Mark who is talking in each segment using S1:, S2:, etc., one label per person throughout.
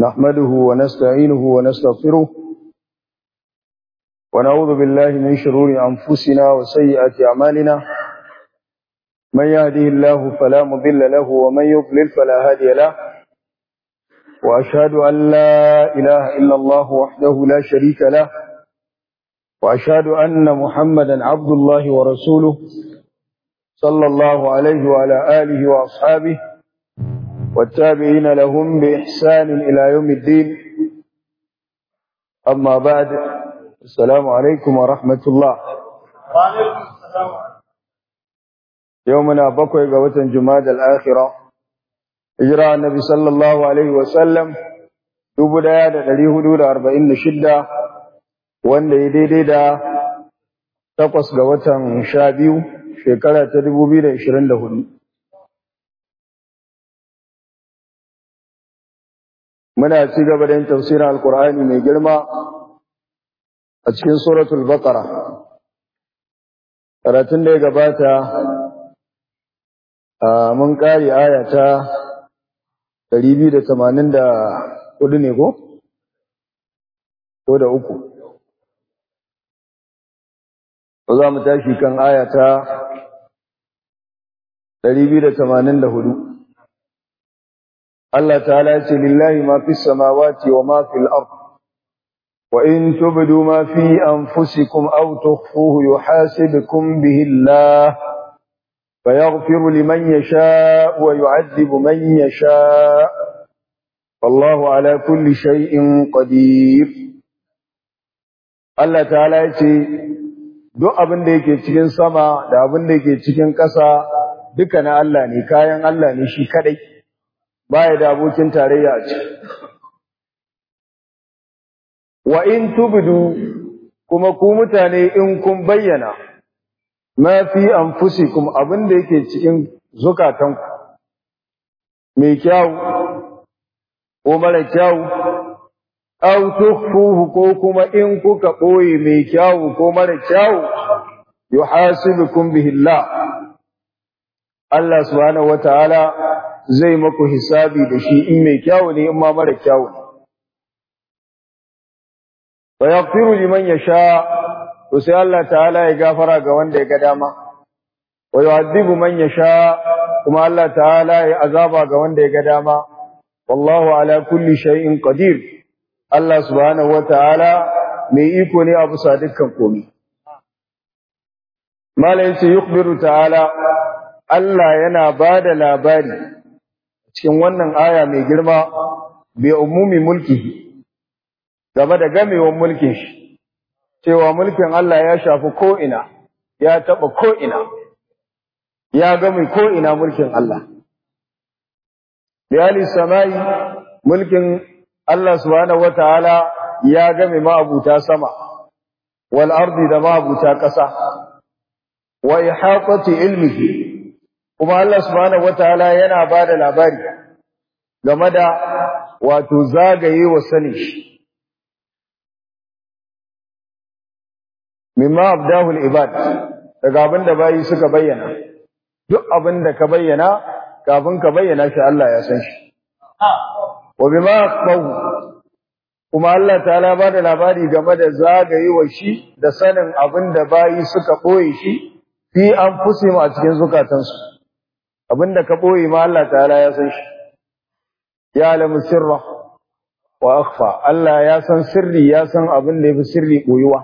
S1: نحمده ونستعينه ونستغفره ونعوذ بالله من شرور أنفسنا وسيئات أعمالنا من يهده الله فلا مضل له ومن يضلل فلا هادي له وأشهد أن لا إله إلا الله وحده لا شريك له وأشهد أن محمدا عبد الله ورسوله صلى الله عليه وعلى آله وأصحابه والتابعين لهم بإحسان إلى يوم الدين أما بعد السلام عليكم ورحمة الله
S2: وعليكم السلام
S1: يومنا بقوي قوة جماد الآخرة إجراء النبي صلى الله عليه وسلم dubu ɗaya da ɗari hudu da arba'in da shidda wanda ya daidai da takwas ga watan sha biyu shekara ta dubu biyu da ishirin da hudu. Muna ci gaba da yin tafsirin Alkur'ani mai girma a cikin suratul Baqara. Karatun da ya gabata mun ƙari aya ta ɗari biyu da tamanin da hudu ne ko? Ko da uku. Ko za mu tashi kan aya ta ɗari biyu da tamanin da hudu. Allah ta'ala ce lillahi ma fi samawati wa ma fil ard wa in tubdu ma fi anfusikum aw tukhfuhu yuhasibukum bihi Allah فيغفر لمن يشاء ويعذب من يشاء والله على كل شيء قدير Allah ta'ala ya ce duk abin da yake cikin sama da abin da yake cikin ƙasa duka na Allah ne kayan Allah ne shi kadai baya da abokin tarayya a ciki wa in tubdu kuma ku mutane in kun bayyana ma fi anfusikum abin da yake cikin zukatanku mai kyau ko mara kyau aw tukhfuhu ko kuma in kuka boye mai kyau ko mara kyau yuhasibukum bihi Allah Allah subhanahu wataala zai maku hisabi da shi in mai kyau ne in ma mara kyau ne wa yaghfiru liman yasha to sai Allah ta'ala ya gafara ga wanda ya ga dama wa yu'adhibu man yasha kuma Allah ta'ala ya azaba ga wanda ya ga dama wallahu ala kulli shay'in qadir Allah subhanahu wata'ala mai iko ne a bisa dukkan komai malai yace yukhbiru ta'ala Allah yana bada labari cikin wannan aya mai girma bi umumi mulki game da gamewar mulkin shi cewa mulkin Allah ya shafi ko'ina, ya taɓa ko'ina, ya gami ko'ina mulkin Allah. Biyali samayi mulkin Allah subhanahu wa ta'ala ya gami ma'abuta sama, wal ardi da ma'abuta ƙasa, wa ihaƙati ilmihi, kuma Allah subhanahu wa ta'ala yana ba da labari game da wato zagaye wa sani shi. mimma abdahul ibad daga abin da bayi suka bayyana duk abin da ka bayyana kafin ka bayyana shi Allah ya san shi wa bima qaw kuma Allah ta'ala ba da labari game da zagayewa shi da sanin abin da bayi suka boye shi fi anfusihim a cikin zukatansu abin da ka boye ma Allah ta'ala ya san shi ya alamu sirra wa akhfa Allah ya san sirri ya san abin da yafi sirri boyuwa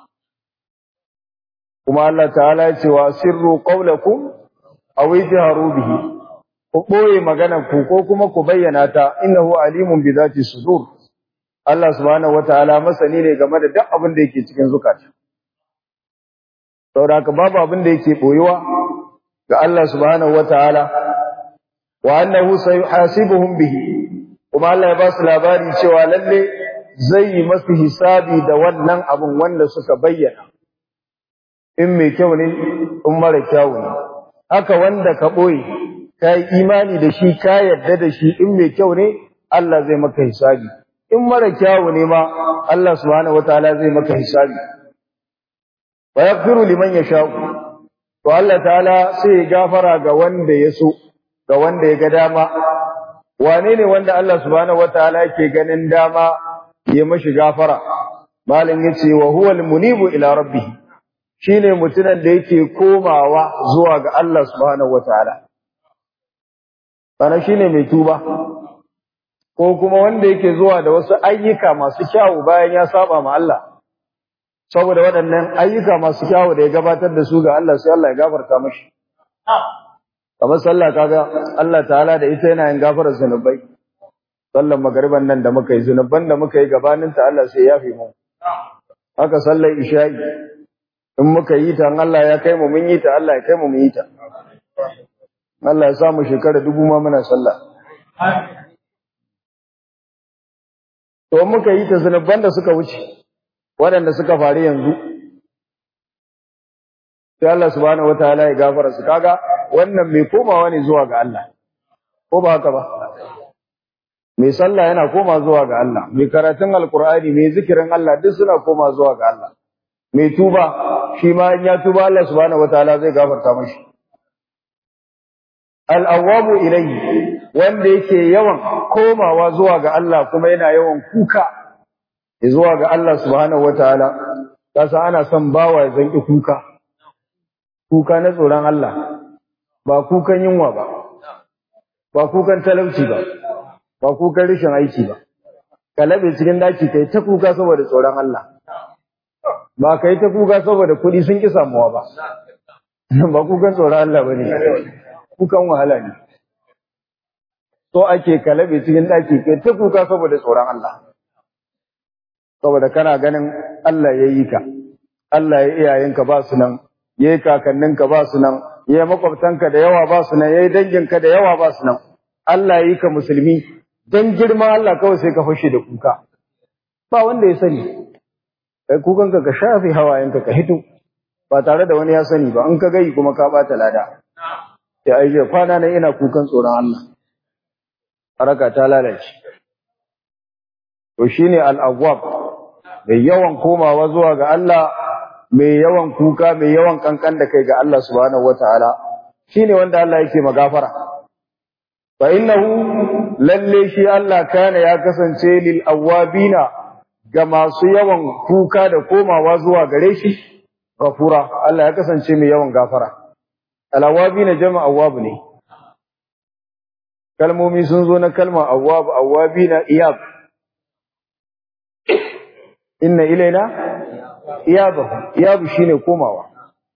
S1: kuma Allah ta'ala ya ce wa sirru qawlakum aw ijharu bihi ku boye maganar ku ko kuma ku bayyana ta innahu alimun bi zati sudur Allah subhanahu wataala masani ne game da duk abin da yake cikin zukata saboda haka babu abin da yake boyewa ga Allah subhanahu wataala wa annahu sayuhasibuhum bihi kuma Allah ya ba su labari cewa lalle zai yi masu hisabi da wannan abin wanda suka bayyana in mai kyau ne in mara kyau ne haka wanda ka ɓoye ka yi imani da shi ka yarda da shi in mai kyau ne Allah zai maka hisabi in mara kyau ne ma Allah subhanahu wataala zai maka hisabi wa yaghfiru liman yasha'u to Allah ta'ala sai ya gafara ga wanda ya so ga wanda ya ga dama wane ne wanda Allah subhanahu wataala yake ganin dama ya mashi gafara malin yace wa huwa almunibu ila rabbih shine mutumin da yake komawa zuwa ga Allah subhanahu wataala sana shine mai tuba ko kuma wanda yake zuwa da wasu ayyuka masu kyau bayan ya saba ma Allah saboda waɗannan ayyuka masu kyau da ya gabatar da su ga Allah sai Allah ya gafarta mashi kamar sallah kaga Allah ta'ala da ita yana yin gafarar zunubai sallan magariban nan da muka yi zunuban da muka yi gabanin ta Allah sai ya fi mu haka sallar isha'i in muka yi ta Allah ya kai mu mun yi ta Allah ya kai mu mun yi ta Allah ya samu shekara dubu ma muna sallah to muka yi ta zunuban da suka wuce waɗanda suka faru yanzu sai Allah subhanahu wataala ya gafara su kaga wannan mai komawa ne zuwa ga Allah ko ba haka ba mai sallah yana koma zuwa ga Allah mai karatun alkur'ani mai zikirin Allah duk suna koma zuwa ga Allah mai tuba shi ma in ya tuba Allah subhanahu wataala zai gafarta mashi al-awwabu ilayhi wanda yake yawan komawa zuwa ga Allah kuma yana yawan kuka zuwa ga Allah subhanahu wataala kasa ana son bawa ya zanki kuka kuka na tsoron Allah ba kukan yunwa ba ba kukan talauci ba ba kukan rashin aiki ba ka labe cikin daki kai ta kuka saboda tsoron Allah ba kai ta kuka saboda kuɗi sun ki samuwa ba ba kukan tsoron Allah bane kukan wahala ne so ake ka labe cikin daki kai ta kuka saboda tsoron Allah saboda kana ganin Allah ya yi ka Allah ya iyayenka ba su nan yayi kakanninka ba su nan yayi makwabtanka da yawa ba su nan yayi danginka da yawa ba su nan Allah ya yi ka musulmi dan girman Allah kawai sai ka fashe da kuka ba wanda ya sani kai kukanka ka shafe hawayenka ka hito ba tare da wani ya sani ba in ka gai kuma ka bata lada ya aije kwana nan ina kukan tsoron Allah haraka ta lalace to shine al-awwab mai yawan komawa zuwa ga Allah mai yawan kuka mai yawan kankan da kai ga Allah subhanahu wataala shine wanda Allah yake magafara fa innahu lalle shi Allah kana ya kasance lil awabina ga masu yawan kuka da komawa zuwa gare shi gafura Allah ya kasance mai yawan gafara al awabina jama'a awwab ne kalmomi sun zo na kalma awwab awabina iyab inna ilaina iyabahu iyabu shine komawa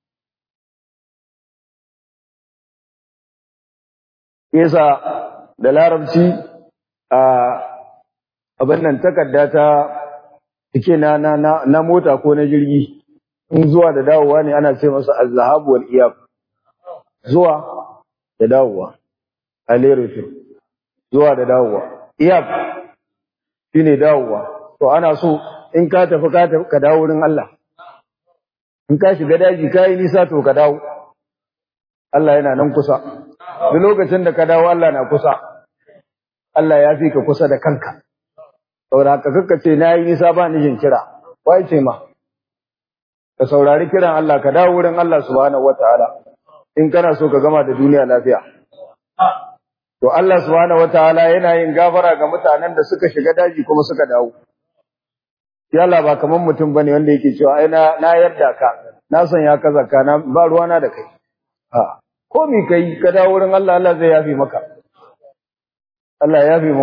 S1: yasa da larabci a abin nan takarda ta take na na na mota ko na jirgi in zuwa da dawowa ne ana ce masa az-zahab wal iyab zuwa da dawowa aleritu zuwa da dawowa iyab shine dawowa to ana so in ka tafi ka tafi ka dawo wurin Allah in ka shiga daji ka yi nisa to ka dawo Allah yana nan kusa duk lokacin da ka dawo Allah na kusa Allah ya fi ka kusa da kanka saboda haka kakka ce na yi nisa ba ni jin kira wai ce ma ka saurari kiran Allah ka dawo wurin Allah subhanahu wataala in kana so ka gama da duniya lafiya to Allah subhanahu wataala yana yin gafara ga mutanen da suka shiga daji kuma suka dawo ya Allah ba kaman mutum bane wanda yake cewa ai na na yarda ka na san ya kaza ka na ba ruwana da kai a ko mi kai ka dawo wurin Allah Allah zai yafi maka Allah ya yafi mu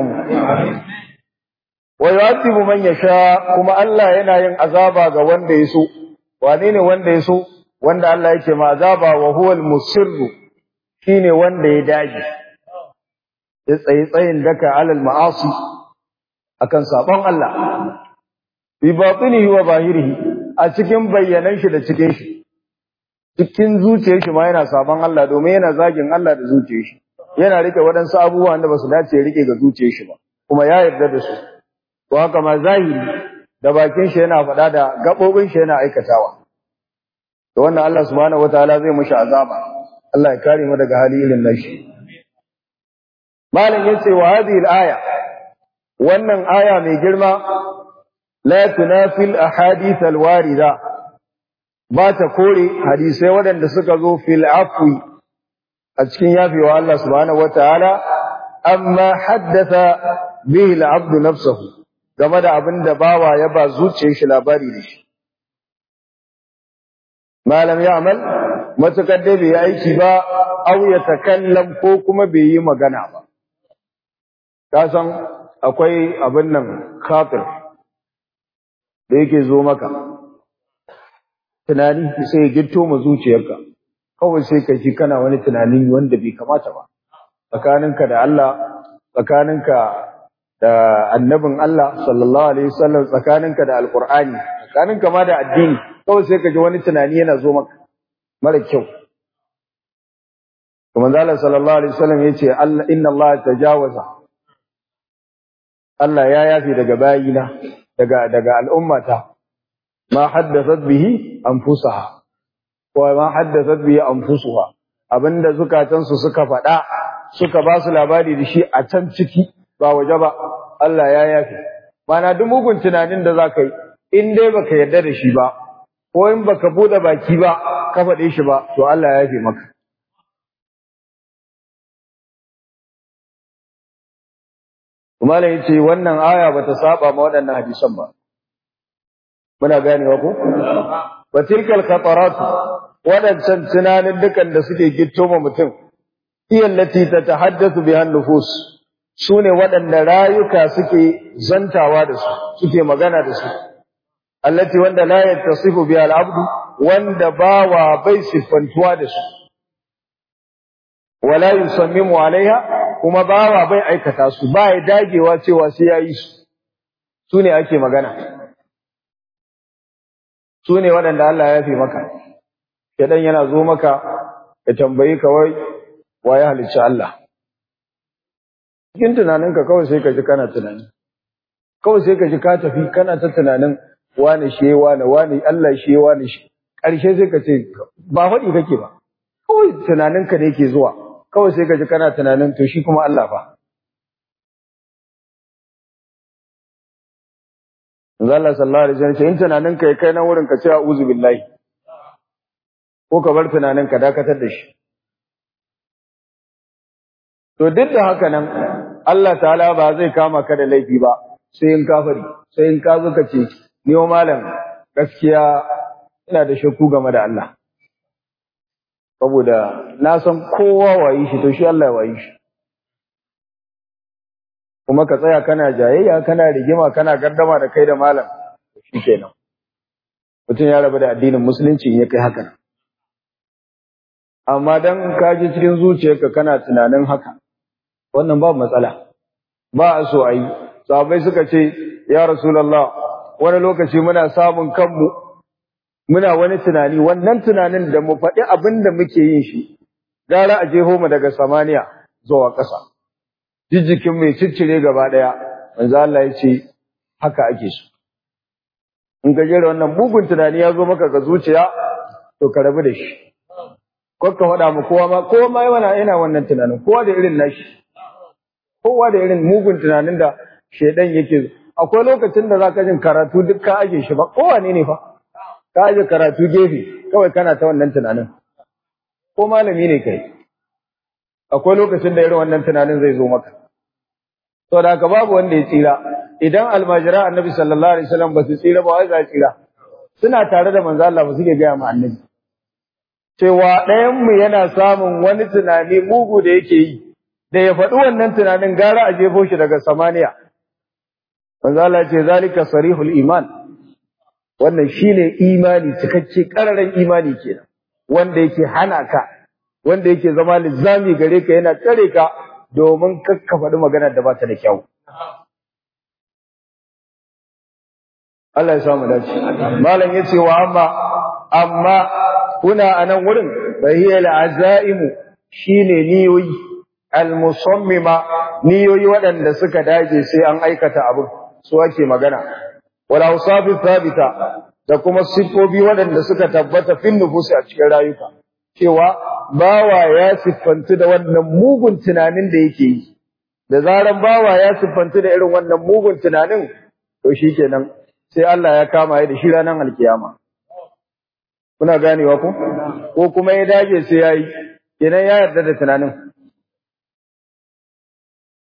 S1: wa yu'adhibu man yasha kuma Allah yana yin azaba ga wanda ya so wane ne wanda ya so wanda Allah yake ma azaba wa huwal musirru shine wanda ya dage ya tsayi tsayin daka alal ma'asi akan sabon Allah bi batinihi wa zahirihi a cikin bayyanan shi da cikin shi cikin zuciyar shi ma yana sabon Allah domin yana zagin Allah da zuciyar shi yana rike waɗansu abubuwan da basu dace ya rike ga zuciyar shi ba kuma ya yarda da su to haka ma zahiri da bakin shi yana faɗa da gabobin shi yana aikatawa to wannan Allah subhanahu wataala zai mushi azaba Allah ya kare mu daga hali irin nashi malam yace wa hadhihi al-aya wannan aya mai girma la tunafil ahadith al-warida ba ta kore hadisai waɗanda suka zo fil afwi a cikin yafewa Allah subhanahu wataala amma haddatha bihi al-abd nafsuhu game da abin da bawa ya ba zuciyar shi labari da shi malam ya amal matukar dai bai aiki ba aw ya takallam ko kuma bai yi magana ba ka san akwai abin nan kafir da yake zo maka tunani sai ya gitto mu zuciyarka kawai sai ka ji kana wani tunani wanda bai kamata ba tsakaninka da Allah tsakaninka da annabin Allah sallallahu alaihi wasallam tsakaninka da alqur'ani tsakaninka ma da addini kawai sai ka ji wani tunani yana zo maka mara kyau kuma Allah sallallahu alaihi wasallam yace Allah inna Allah tajawaza Allah ya yafi daga bayina daga daga al'ummata ma haddathat bihi anfusaha wa ma haddathat bihi anfusuha abinda zukatansu suka faɗa suka ba su labari da shi a can ciki ba waje ba Allah ya yafi mana duk mugun tunanin da zaka yi in dai baka yarda da shi ba ko in baka bude baki ba ka faɗe shi ba to Allah ya yafe maka kuma da yace wannan aya bata saba ma waɗannan hadisan ba muna ganewa ko wa tilkal khatarat waɗancan tunanin dukan da suke gitto ma mutum iya lati tatahaddathu biha nufus sune waɗanda rayuka suke zantawa da su suke magana da su allati wanda la yattasifu biha al-abdu wanda bawa bai sifantuwa da su wala yusammimu alaiha kuma bawa bai aikata su ba ya dagewa cewa sai yayi su sune ake magana sune waɗanda Allah ya fi maka shedan yana zo maka ya tambayi ka wai waye halicci Allah cikin tunaninka kawai sai ka ji kana tunani kawai sai ka ji ka tafi kana ta tunanin wane shi wane wane Allah shi wane shi ƙarshe sai ka ce ba faɗi kake ba kawai tunaninka ne yake zuwa kawai sai ka ji kana tunanin to shi kuma Allah fa Allah sallallahu alaihi wasallam in tunaninka ya kai na wurin ka ce a'udhu billahi ko ka bar tunaninka dakatar da shi to duk da haka nan Allah ta'ala ba zai kama ka da laifi ba sai in kafari sai in ka zo ka ce ni malam gaskiya ina da shakku game da Allah saboda na san kowa wayi shi to shi Allah wayi shi kuma ka tsaya kana jayayya kana rigima kana gardama da kai da malam shikenan mutum ya rabu da addinin musulunci in ya kai haka amma dan ka ji cikin zuciyarka kana tunanin haka wannan babu matsala ba a so ayi sahabbai suka ce ya rasulullah wani lokaci muna samun kanmu muna wani tunani wannan tunanin da mu faɗi abin da muke yin shi gara a jeho mu daga samaniya zuwa ƙasa jijjikin mai ciccire gaba ɗaya manzo Allah ya ce haka ake so in ka jera wannan mugun tunani ya zo maka ga zuciya to ka rabu da shi ko ka faɗa mu kowa ma kowa ma yana yana wannan tunanin kowa da irin nashi kowa da irin mugun tunanin da shedan yake akwai lokacin da zaka jin karatu duk ka aje shi ba kowa ne ne fa ka aje karatu gefe kawai kana ta wannan tunanin ko malami ne kai akwai lokacin da irin wannan tunanin zai zo maka to da haka babu wanda ya tsira idan almajira annabi sallallahu alaihi wasallam ba su tsira ba wai za tsira suna tare da manzo Allah ba suke ga mu annabi cewa ɗayan mu yana samun wani tunani mugu da yake yi da ya faɗi wannan tunanin gara a jefo shi daga samaniya manzo Allah ce zalika sarihul iman wannan shine imani cikakke kararren imani kenan wanda yake hana ka wanda yake zama lizami gare ka yana tsare ka domin kakka faɗi maganar da ba ta da kyau Allah ya samu dace malam yace wa amma amma kuna anan wurin bahiyal azaimu shine niyoyi al-musammima niyoyi waɗanda suka dage sai an aikata abin su ake magana wala usafi thabita da kuma sifofi waɗanda suka tabbata fin nufusi a cikin rayuka cewa bawa ya siffantu da wannan mugun tunanin da yake yi da zaran bawa ya siffantu da irin wannan mugun tunanin to shikenan sai Allah ya kama ya da shi ranar alkiyama kuna ganewa ko ko kuma ya dage sai yayi kenan ya yarda da tunanin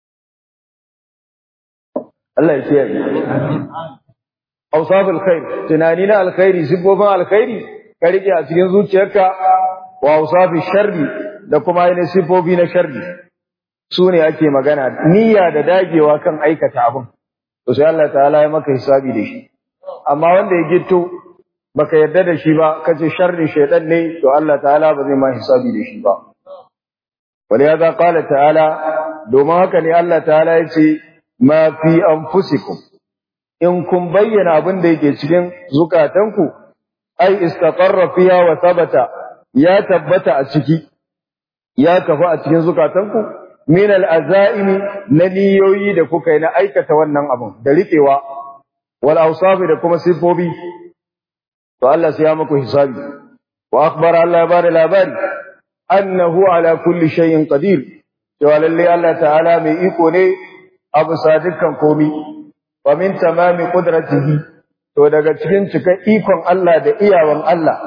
S1: Allah ya kiyaye awsaful khair tunani na alkhairi sifofin alkhairi ka rike a cikin zuciyarka wa awsafi sharri da kuma ainihin sifofi na sharri su ne ake magana niyya da dagewa kan aikata abin to sai Allah ta'ala ya maka hisabi da shi amma wanda ya gitto baka yarda da shi ba kace sharri shaytan ne to Allah ta'ala ba zai ma hisabi da shi ba waliyaza qala ta'ala domin haka ne Allah ta'ala ya ce ma fi anfusikum in kun bayyana abin da yake cikin zukatanku ai istaqarra fiha wa thabata ya tabbata a ciki ya kafa a cikin zukatanku min al-azaimi na niyoyi da kuka yi na aikata wannan abin da riƙewa wal awsafi da kuma sifofi to Allah sai ya muku hisabi wa akhbara Allah ya bada labari annahu ala kulli shay'in qadir cewa lalle Allah ta'ala mai iko ne a bisa dukkan komi wa min tamami qudratihi to daga cikin cikan ikon Allah da iyawan Allah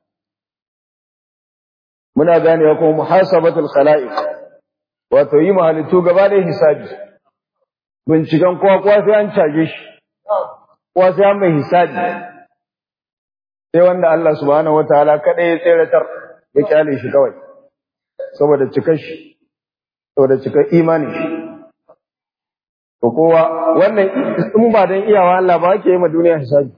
S1: muna ganewa kuma muhasabatul khalaiq wato yi mahalittu gaba da hisabi binciken kowa kowa sai an caje shi kowa sai an mai hisabi sai wanda Allah subhanahu wataala kada ya tseratar ya kyale shi kawai saboda cikar shi saboda cikar imanin shi to kowa wannan in ba dan iyawa Allah ba ake yi ma duniya hisabi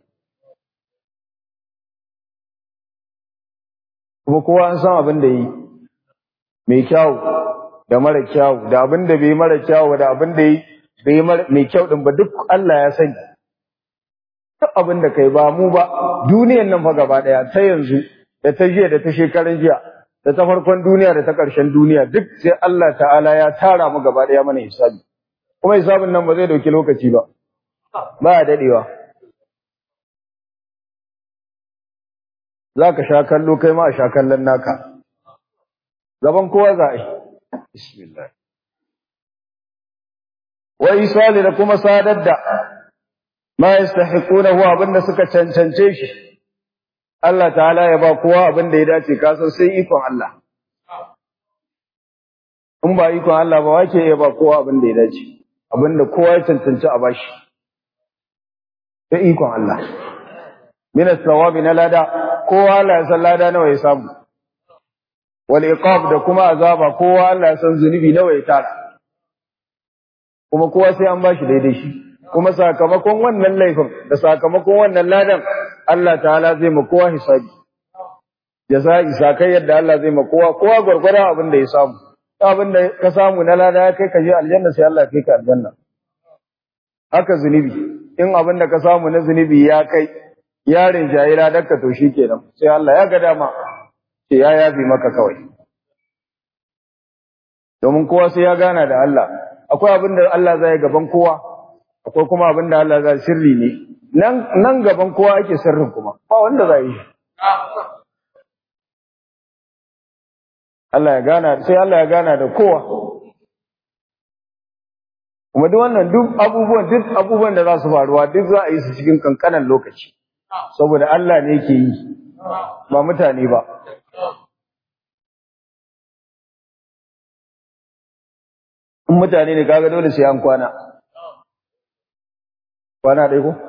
S1: kuma kowa an san abin da yi mai kyau da mara kyau da abin da bai mara kyau da abin da yi bai mai kyau din ba duk Allah ya sani duk abin da kai ba mu ba duniyan nan fa gaba daya ta yanzu da ta jiya da ta shekaran jiya da ta farkon duniya da ta ƙarshen duniya duk sai Allah ta'ala ya tara mu gaba daya mana hisabi kuma hisabin nan ba zai dauki lokaci ba ba ya dadewa za ka sha kallo kai ma a sha kallon naka gaban kowa za a yi bismillah wa isali da kuma sadar da ma yastahiqunahu abinda suka cancance shi Allah ta'ala ya ba kowa abinda ya dace ka san sai ikon Allah in ba ikon Allah ba wake ya ba kowa abinda ya dace abinda kowa ya cancanci a bashi sai ikon Allah min as-sawabi na lada kowa Allah ya san lada nawa ya samu wal iqab da kuma azaba kowa Allah ya san zunubi nawa ya tara kuma kowa sai an bashi daidai shi kuma sakamakon wannan laifin da sakamakon wannan ladan Allah ta'ala zai ma kowa hisabi jaza'i sakai yadda Allah zai ma kowa kowa gurgurda abin da ya samu abin da ka samu na lada ya kai ka je aljanna sai Allah ya kai ka aljanna haka zunubi in abin da ka samu na zunubi ya kai yarin jahila dakka to shikenan sai Allah ya ga dama sai ya yafi maka kawai domin kowa sai ya gana da Allah akwai abin da Allah zai gaban kowa akwai kuma abin da Allah zai sirri ne nan nan gaban kowa ake sirrin kuma ba wanda zai yi Allah ya gana sai Allah ya gana da kowa kuma duk wannan duk abubuwan duk abubuwan da za su faruwa duk za a yi su cikin kankanan lokaci saboda Allah ne yake yi ba mutane ba in mutane ne kaga dole sai an kwana kwana dai ko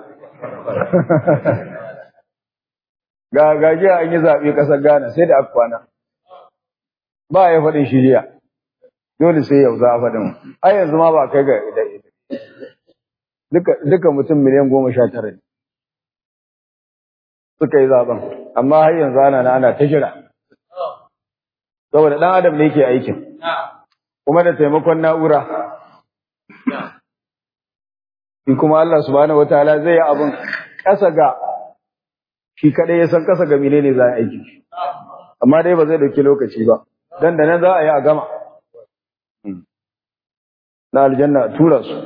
S1: ga gaji an yi zaɓe ƙasar Ghana sai da aka kwana ba ya faɗin shiriya dole sai yau za a faɗin ai yanzu ma ba kai ga duka duka mutum miliyan goma sha tara ne suka yi zaben amma har yanzu ana na ana ta jira saboda ɗan adam ne ke aikin kuma da taimakon na'ura shi kuma Allah subhanahu wataala zai yi abin ƙasa ga shi kadai ya san ƙasa ga menene za a aiki amma dai ba zai dauki lokaci ba dan da nan za a yi a gama na aljanna a tura su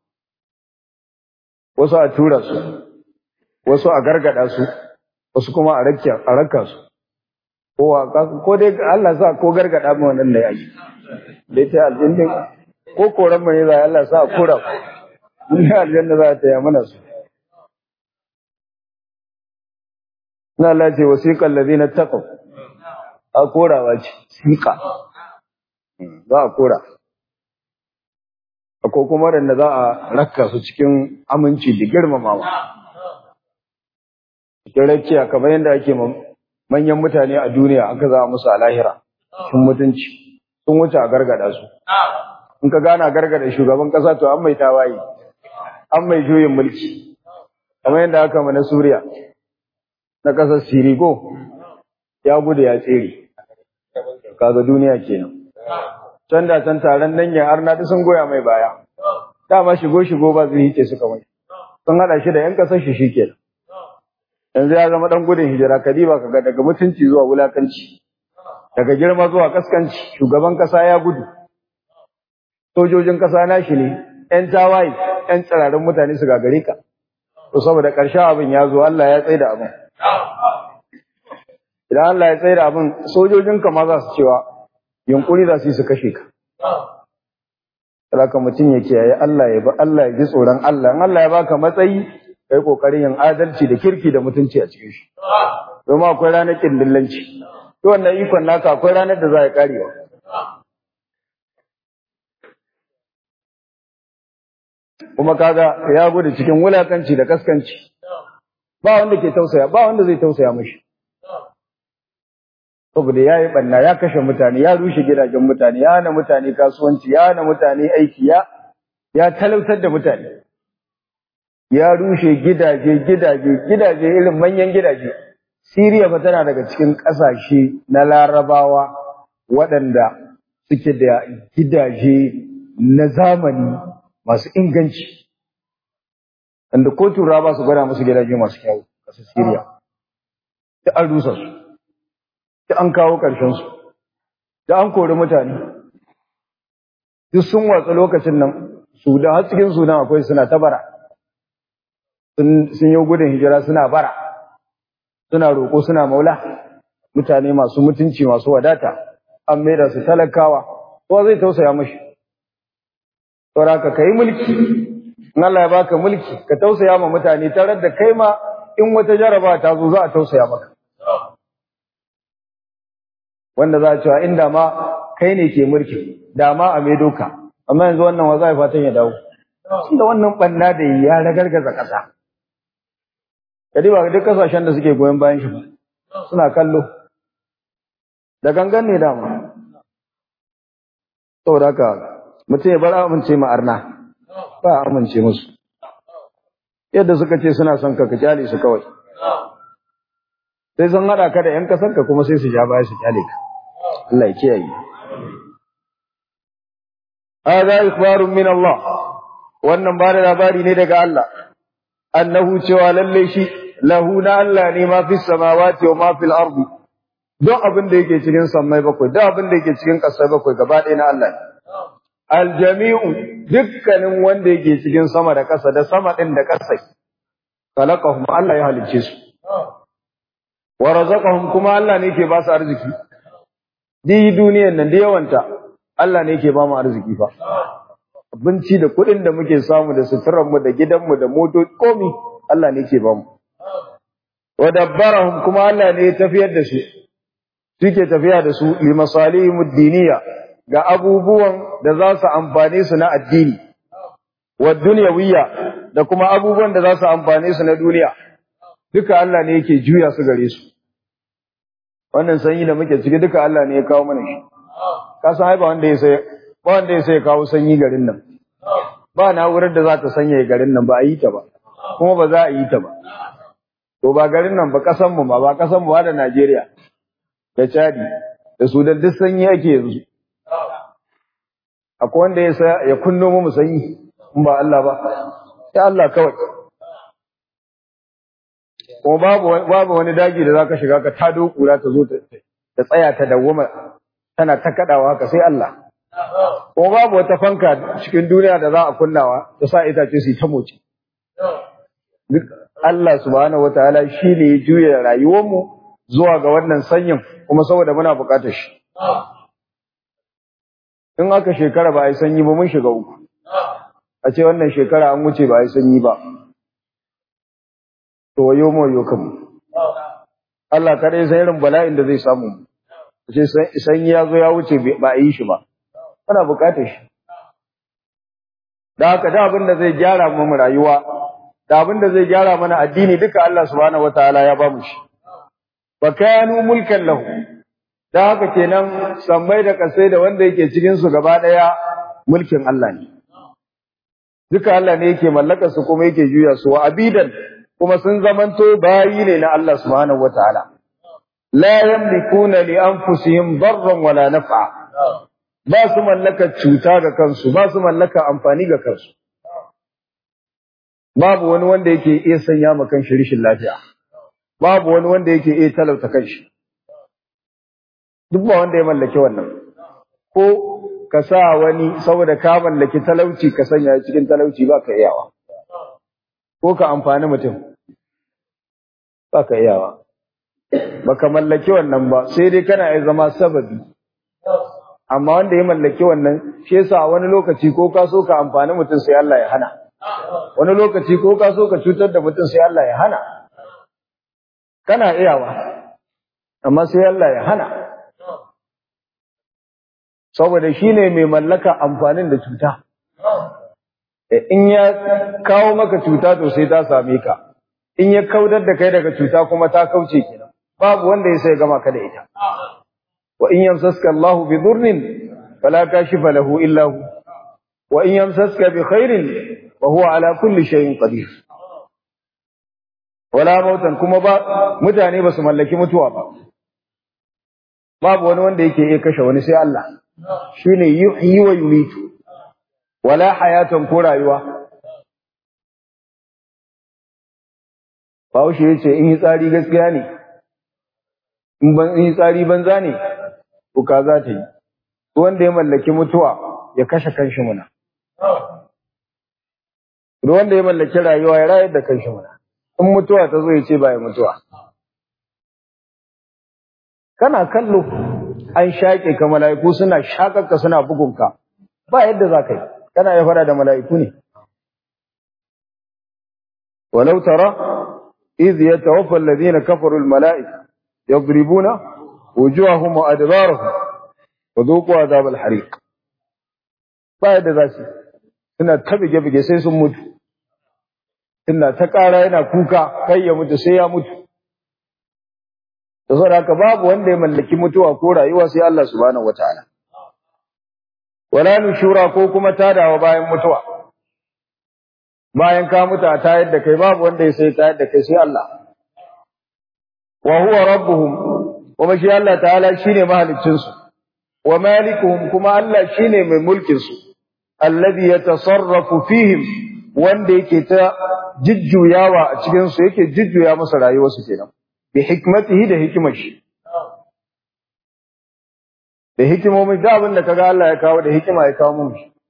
S1: wasu a tura su wasu a gargada su wasu kuma a rakka su ko dai Allah sa ko gargada mu wannan da yaki dai ta aljanna ko koran mai za Allah sa kora ku in aljanna za ta yi mana su na Allah ce wasiqal ladina taqaw a korawa ce siqa za a kora ko kuma waɗanda za a rakka su cikin aminci da girmamawa cikin rakiya kamar yadda ake manyan mutane a duniya aka za a musu a lahira sun mutunci sun wuce a gargada su in ka gana gargada shugaban kasa to an mai tawaye an mai juyin mulki kamar yadda aka mana suriya na ƙasar sirigo ya gudu ya tsere kaga duniya kenan can da can taron nan ya arna da sun goya mai baya dama shigo shigo ba zai hice suka mai sun hada shi da yan kasar shi shikenan yanzu ya zama dan gudun hijira kadiba kaga daga mutunci zuwa wulakanci daga girma zuwa kaskanci shugaban kasa ya gudu sojojin kasa nashi ne yan tawaye yan tsirarin mutane su gagare ka to saboda ƙarshen abin ya zo Allah ya tsaye da abin idan Allah ya tsaye da abin sojojin ka ma za su cewa yunkuri za su yi su kashe ka Saka mutum ya kiyaye Allah ya ba Allah ya ji tsoron Allah in Allah ya baka matsayi kai kokarin yin adalci da kirki da mutunci a cikin shi domin akwai ranar kindillanci to wannan ikon naka akwai ranar da za ya karewa kuma kaga ya gudu cikin wulakanci da kaskanci ba wanda ke tausaya ba wanda zai tausaya mashi saboda ya yi ɓanna ya kashe mutane ya rushe gidajen mutane ya hana mutane kasuwanci ya hana mutane aiki ya ya talautar da mutane ya rushe gidaje gidaje gidaje irin manyan gidaje Siriya fa tana daga cikin ƙasashe na larabawa waɗanda suke da gidaje na zamani masu inganci wanda ko turawa ba su gwada musu gidaje masu kyau ƙasar Siriya ta an rusa su da an kawo ƙarshensu, da an kori mutane, duk sun watsa lokacin nan, su da har cikin sunan akwai suna ta bara, sun yi gudun hijira suna bara, suna roƙo suna maula, mutane masu mutunci masu wadata, an maida su talakawa, kowa zai tausaya mashi. Sauraka ka yi mulki, in Allah ya baka mulki, ka tausaya ma mutane tare da kai ma in wata jaraba ta zo za a tausaya maka. wanda za a cewa inda ma kai ne ke mulki da ma a mai doka amma yanzu wannan wa za a fatan ya dawo da wannan banna da ya ragargaza ƙasa kadi ba duk kasashen da suke goyon bayan shi ba suna kallo da gangan ne dama saboda haka mutum ya bar amince ma arna ba amince musu yadda suka ce suna son ka ka kyale su kawai sai sun haɗa ka da ‘yan ƙasarka kuma sai su ja baya su kyale ka. Allah ya kiyaye. Hada ikhbarun min Allah, wannan ba da labari ne daga Allah, annahu cewa lalle shi lahu na Allah ne ma fi samawati wa ma fil ardi. Don abin da yake cikin sammai bakwai, don abin da yake cikin ƙasai bakwai gaba ɗaya na Allah ne. Aljami'u dukkanin wanda yake cikin sama da ƙasa da sama ɗin da ƙasai. Khalaqahum Allah ya halicce su. wa razaqahum kuma Allah ne ke ba su arziki di duniyar nan da yawanta Allah ne ke ba mu arziki fa abinci da kuɗin da muke samu da suturar mu da gidan mu da motoci komi Allah ne ke ba mu wa dabbarahum kuma Allah ne ya tafiyar da su suke tafiya da su li masalihim diniya ga abubuwan da za su amfane su na addini wa dunyawiyya da kuma abubuwan da za su amfane su na duniya duka Allah ne yake juya su gare su wannan sanyi da muke ciki duka Allah ne ya kawo mana shi ka san ai ba wanda ya sai ba wanda ya sai kawo sanyi garin nan ba na'urar da za ta sanya garin nan ba a yi ta ba kuma ba za a yi ta ba to ba garin nan ba kasan mu ma ba kasan mu da Najeriya da Chadi da Sudan duk sanyi ake yanzu akwai wanda ya sa ya kunno mu sanyi in ba Allah ba sai Allah kawai kuma babu babu wani daji da zaka shiga ka tado kura ta zo ta tsaya ta dawwama tana ta kadawa haka sai Allah kuma babu wata fanka cikin duniya da za a kunnawa ta sa itace su ta moci duk Allah subhanahu wataala shine ya juya rayuwar mu zuwa ga wannan sanyin kuma saboda muna buƙatar shi in aka shekara ba a yi sanyi ba mun shiga uku a ce wannan shekara an wuce ba a yi sanyi ba to wayo mu wayo kanmu Allah kadai sai irin bala'in da zai samu ce sanyi ya zo ya wuce ba a yi shi ba ana bukatar shi da haka da abin da zai gyara mu rayuwa da abin da zai gyara mana addini duka Allah subhanahu wataala ya ba mu shi wa kanu mulkan lahu da haka kenan sammai da kasai da wanda yake cikin su gaba daya mulkin Allah ne duka Allah ne yake mallaka su kuma yake juya su wa abidan kuma sun zamanto bayi ne na Allah subhanahu wataala la yamlikuna li anfusihim darran wala naf'a ba su mallaka cuta ga kansu ba su mallaka amfani ga kansu babu wani wanda yake iya sanya ma kanshi rishin lafiya babu wani wanda yake iya talauta kanshi duk ba wanda ya mallaki wannan ko ka sa wani saboda ka mallaki talauci ka sanya cikin talauci ba ka iyawa ko ka amfani mutum ba ka iyawa ba ka mallaki wannan ba sai dai kana iya zama sababi amma wanda ya mallaki wannan shi yasa wani lokaci ko ka so ka amfani mutum sai Allah ya hana wani lokaci ko ka so ka cutar da mutum sai Allah ya hana kana iyawa amma sai Allah ya hana saboda shi ne mai mallaka amfanin da cuta in ya kawo maka cuta to sai ta same ka in ya kaudar da kai daga cuta kuma ta kauce kenan babu wanda ya sai gama ka da ita wa in yamsaska Allah bi dhurrin fala kashifa lahu illa hu wa in yamsaska bi khairin wa huwa ala kulli shay'in qadir wala mautan kuma ba mutane ba su mallaki mutuwa ba babu wani wanda yake iya kashe wani sai Allah shine yuhyi wa yumitu wala hayatan ko rayuwa Bahaushe ya ce in yi tsari gaskiya ne, in yi tsari banza ne, kuka za ta yi, wanda ya mallaki mutuwa ya kashe kanshi muna. wanda ya mallaki rayuwa ya rayar da kanshi muna, in mutuwa ta zo ya ce ba ya mutuwa. Kana kallo an shaƙe ka mala'iku suna shaƙarka suna bugunka, ba yadda za ka yi, kana ya fara da mala'iku ne. ولو ترى إذ يتوفى الذين كفروا الملائكة يضربون وجوههم وأدبارهم وذوقوا عذاب الحريق بعد ذلك suna ta bige-bige sai sun mutu suna ta ƙara yana kuka kai ya mutu sai ya mutu da saboda haka babu wanda ya mallaki mutuwa ko rayuwa sai Allah subhanahu wataala wala nushura ko kuma tadawa bayan mutuwa bayan ka mutu a tayar da kai babu wanda ya sai tayar da kai sai Allah wa huwa rabbuhum kuma shi Allah ta'ala shine mahaliccin su wa malikuhum kuma Allah shine mai mulkin su alladhi yatasarrafu fihim wanda yake ta jujjuyawa a cikin su yake jujjuya masa rayuwar su kenan bi hikmatihi da hikimar shi da hikimomin da abin da kaga Allah ya kawo da hikima ya kawo mun shi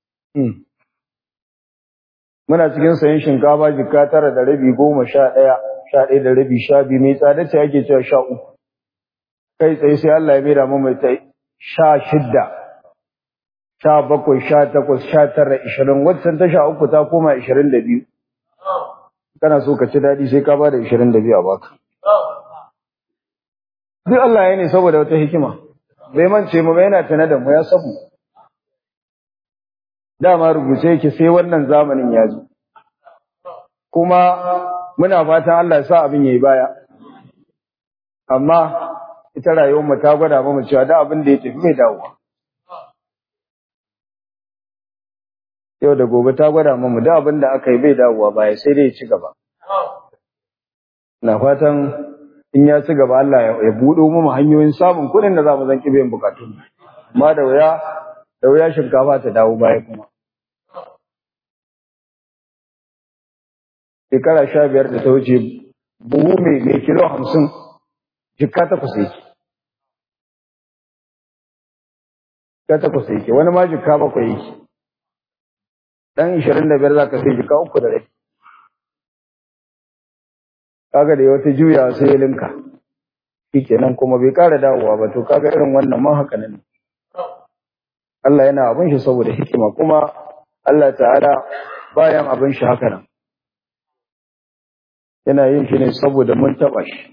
S1: muna cikin sayan shinkafa jikka tara da rabi goma sha ɗaya sha ɗaya da rabi sha biyu mai tsada ce ake cewa sha uku kai tsaye sai Allah ya maida mu mai ta sha shidda sha bakwai sha takwas sha tara ishirin waccan ta sha uku ta koma ishirin da biyu kana so ka ci daɗi sai ka ba da ishirin da biyu a baka duk Allah ya ne saboda wata hikima bai mance mu yana tana da mu ya sabu dama rubuce yake sai wannan zamanin ya zo kuma muna fatan Allah ya sa abin yayi baya amma ita rayuwar mu ta gwada mu cewa da abin da ya tafi mai dawowa yau da gobe ta gwada mu da abin da aka yi bai dawowa baya sai dai ya ci gaba na fatan in ya ci gaba Allah ya buɗo mu hanyoyin samun kuɗin da za mu zan kibe bukatun amma da wuya da wuya shinkafa ta dawo baya kuma. Shekara sha biyar da ta wuce buhu mai mai kilo hamsin jikka takwas yake. Jikka takwas yake wani ma jikka bakwai yake. Ɗan ishirin da biyar za ka sai jikka uku da rai. Kaga da wata juya sai ya linka. Shi kenan kuma bai ƙara dawowa ba to kaga irin wannan ma haka nan. Allah yana abin shi saboda hikima kuma Allah ta'ala bayan abin shi haka nan yana yin shi ne saboda mun taba shi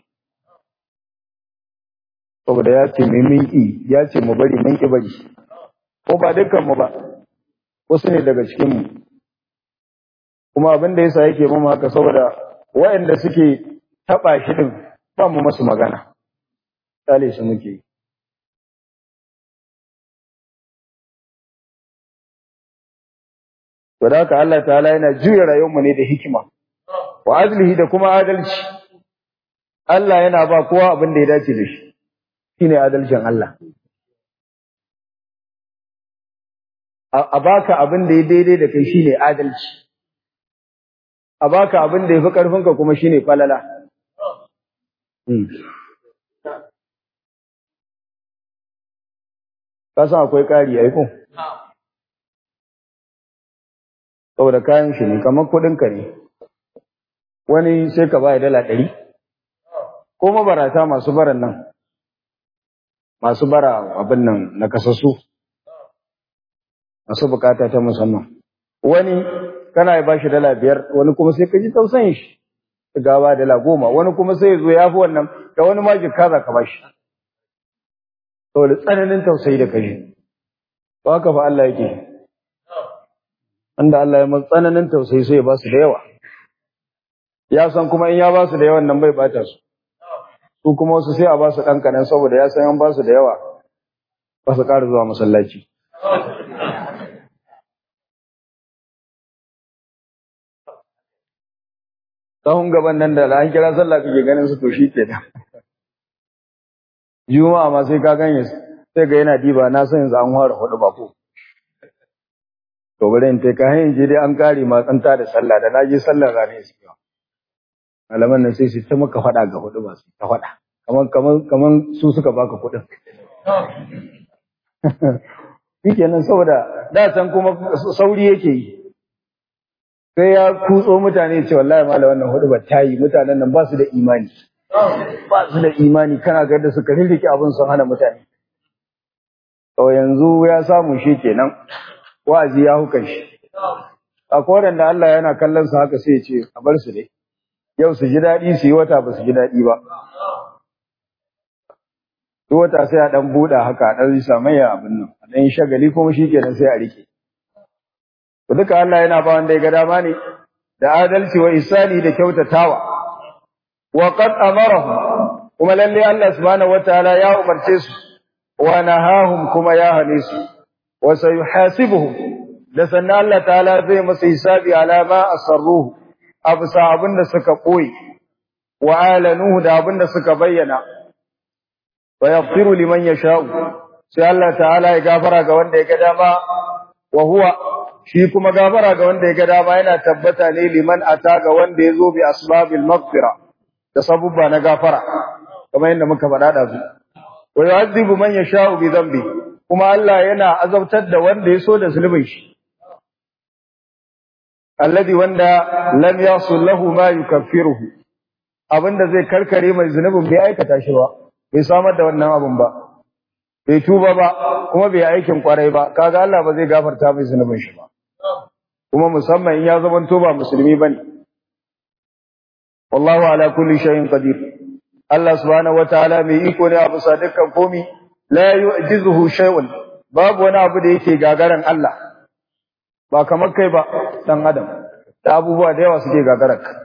S1: saboda ya ce mai min yi ya ce mu bari mun ki bari ko ba dukkan mu ba wasu ne daga cikin mu kuma abin da yasa yake mu haka saboda waɗanda suke taba shi din ba mu masu magana kale shi muke to da haka Allah ta'ala yana juya rayuwarmu ne da hikima wa adlihi da kuma adalci Allah yana ba kowa abin da ya dace da shi shine adalcin Allah a baka abin da ya daidai da kai shine adalci a baka abin da ya fi ƙarfinka kuma shine falala ka san akwai ƙari ai ko saboda kayan shi ne kamar kuɗinka ne wani sai ka ba dala ɗari ko mabarata masu baran nan masu bara abin nan na kasassu masu bukata ta musamman wani kana ya bashi dala biyar wani kuma sai ka ji tausayin shi gawa dala goma wani kuma sai ya zo ya fi wannan da wani ma jikka za ka bashi saboda tsananin tausayi da kashi to haka fa Allah yake wanda Allah ya masa tsananin tausayi sai ya ba su da yawa ya san kuma in ya ba su da yawan nan bai bata su su kuma wasu sai a ba su ɗan kanan saboda ya san an ba su da yawa ba su ƙara zuwa masallaci sahun gaban nan da an kira sallah kake ganin su to shi ke da juma'a ma sai ka ganye sai ga yana diba na san yanzu an fara hudu ba ko to bari in tai ka hanyar je dai an kare ma tsanta da sallah da naje sallah rane su yawa malaman nan sai su ta maka faɗa ga hudu ba su ta faɗa kaman kaman kaman su suka baka kuɗin shikenan saboda da can kuma sauri yake yi sai ya kutso mutane ce wallahi malam wannan hudu ba ta yi mutanen nan ba su da imani ba su da imani kana ga da suka rirrike abin sun hana mutane to yanzu ya samu shi kenan wa'azi ya hukan shi a koren da Allah yana kallon su haka sai ya ce a bar su dai yau su ji daɗi su yi wata ba su ji daɗi ba duk wata sai a ɗan buɗa haka a ɗan samayya abin nan a ɗan shagali kuma shi kenan sai a rike To duka Allah yana ba wanda ya ga dama ne da adalci wa isani da kyautatawa. Wa qad amarahum kuma lalle Allah subhanahu wataala ya umarce su wa nahahum kuma ya hane su wa sayuhasibuhum da sannan Allah ta'ala zai masa hisabi ala ma asarruhu absa abinda suka koyi wa alanuhu da abinda suka bayyana wa yaghfiru liman yasha'u sai Allah ta'ala ya gafara ga wanda ya ga dama wa huwa shi kuma gafara ga wanda ya ga dama yana tabbata ne liman ata ga wanda ya zo bi asbabil maghfira da sabubba na gafara kamar yadda muka faɗa da su wa yu'adhibu man yasha'u bi dhanbi kuma Allah yana azabtar da wanda ya so da zulubin shi alladhi wanda lam yasul lahu ma yukaffiruhu abinda zai karkare mai zunubin bai aikata shi ba bai samar da wannan abin ba bai tuba ba kuma bai aikin kwarai ba kaga Allah ba zai gafarta mai zunubin shi ba kuma musamman in ya zama to ba musulmi bane wallahu ala kulli shay'in qadir Allah subhanahu wataala mai iko ne a bisa dukkan komi la yu'jizuhu shay'un babu wani abu da yake gagaran Allah ba kamar kai ba dan adam da abubuwa da yawa suke gagarar ka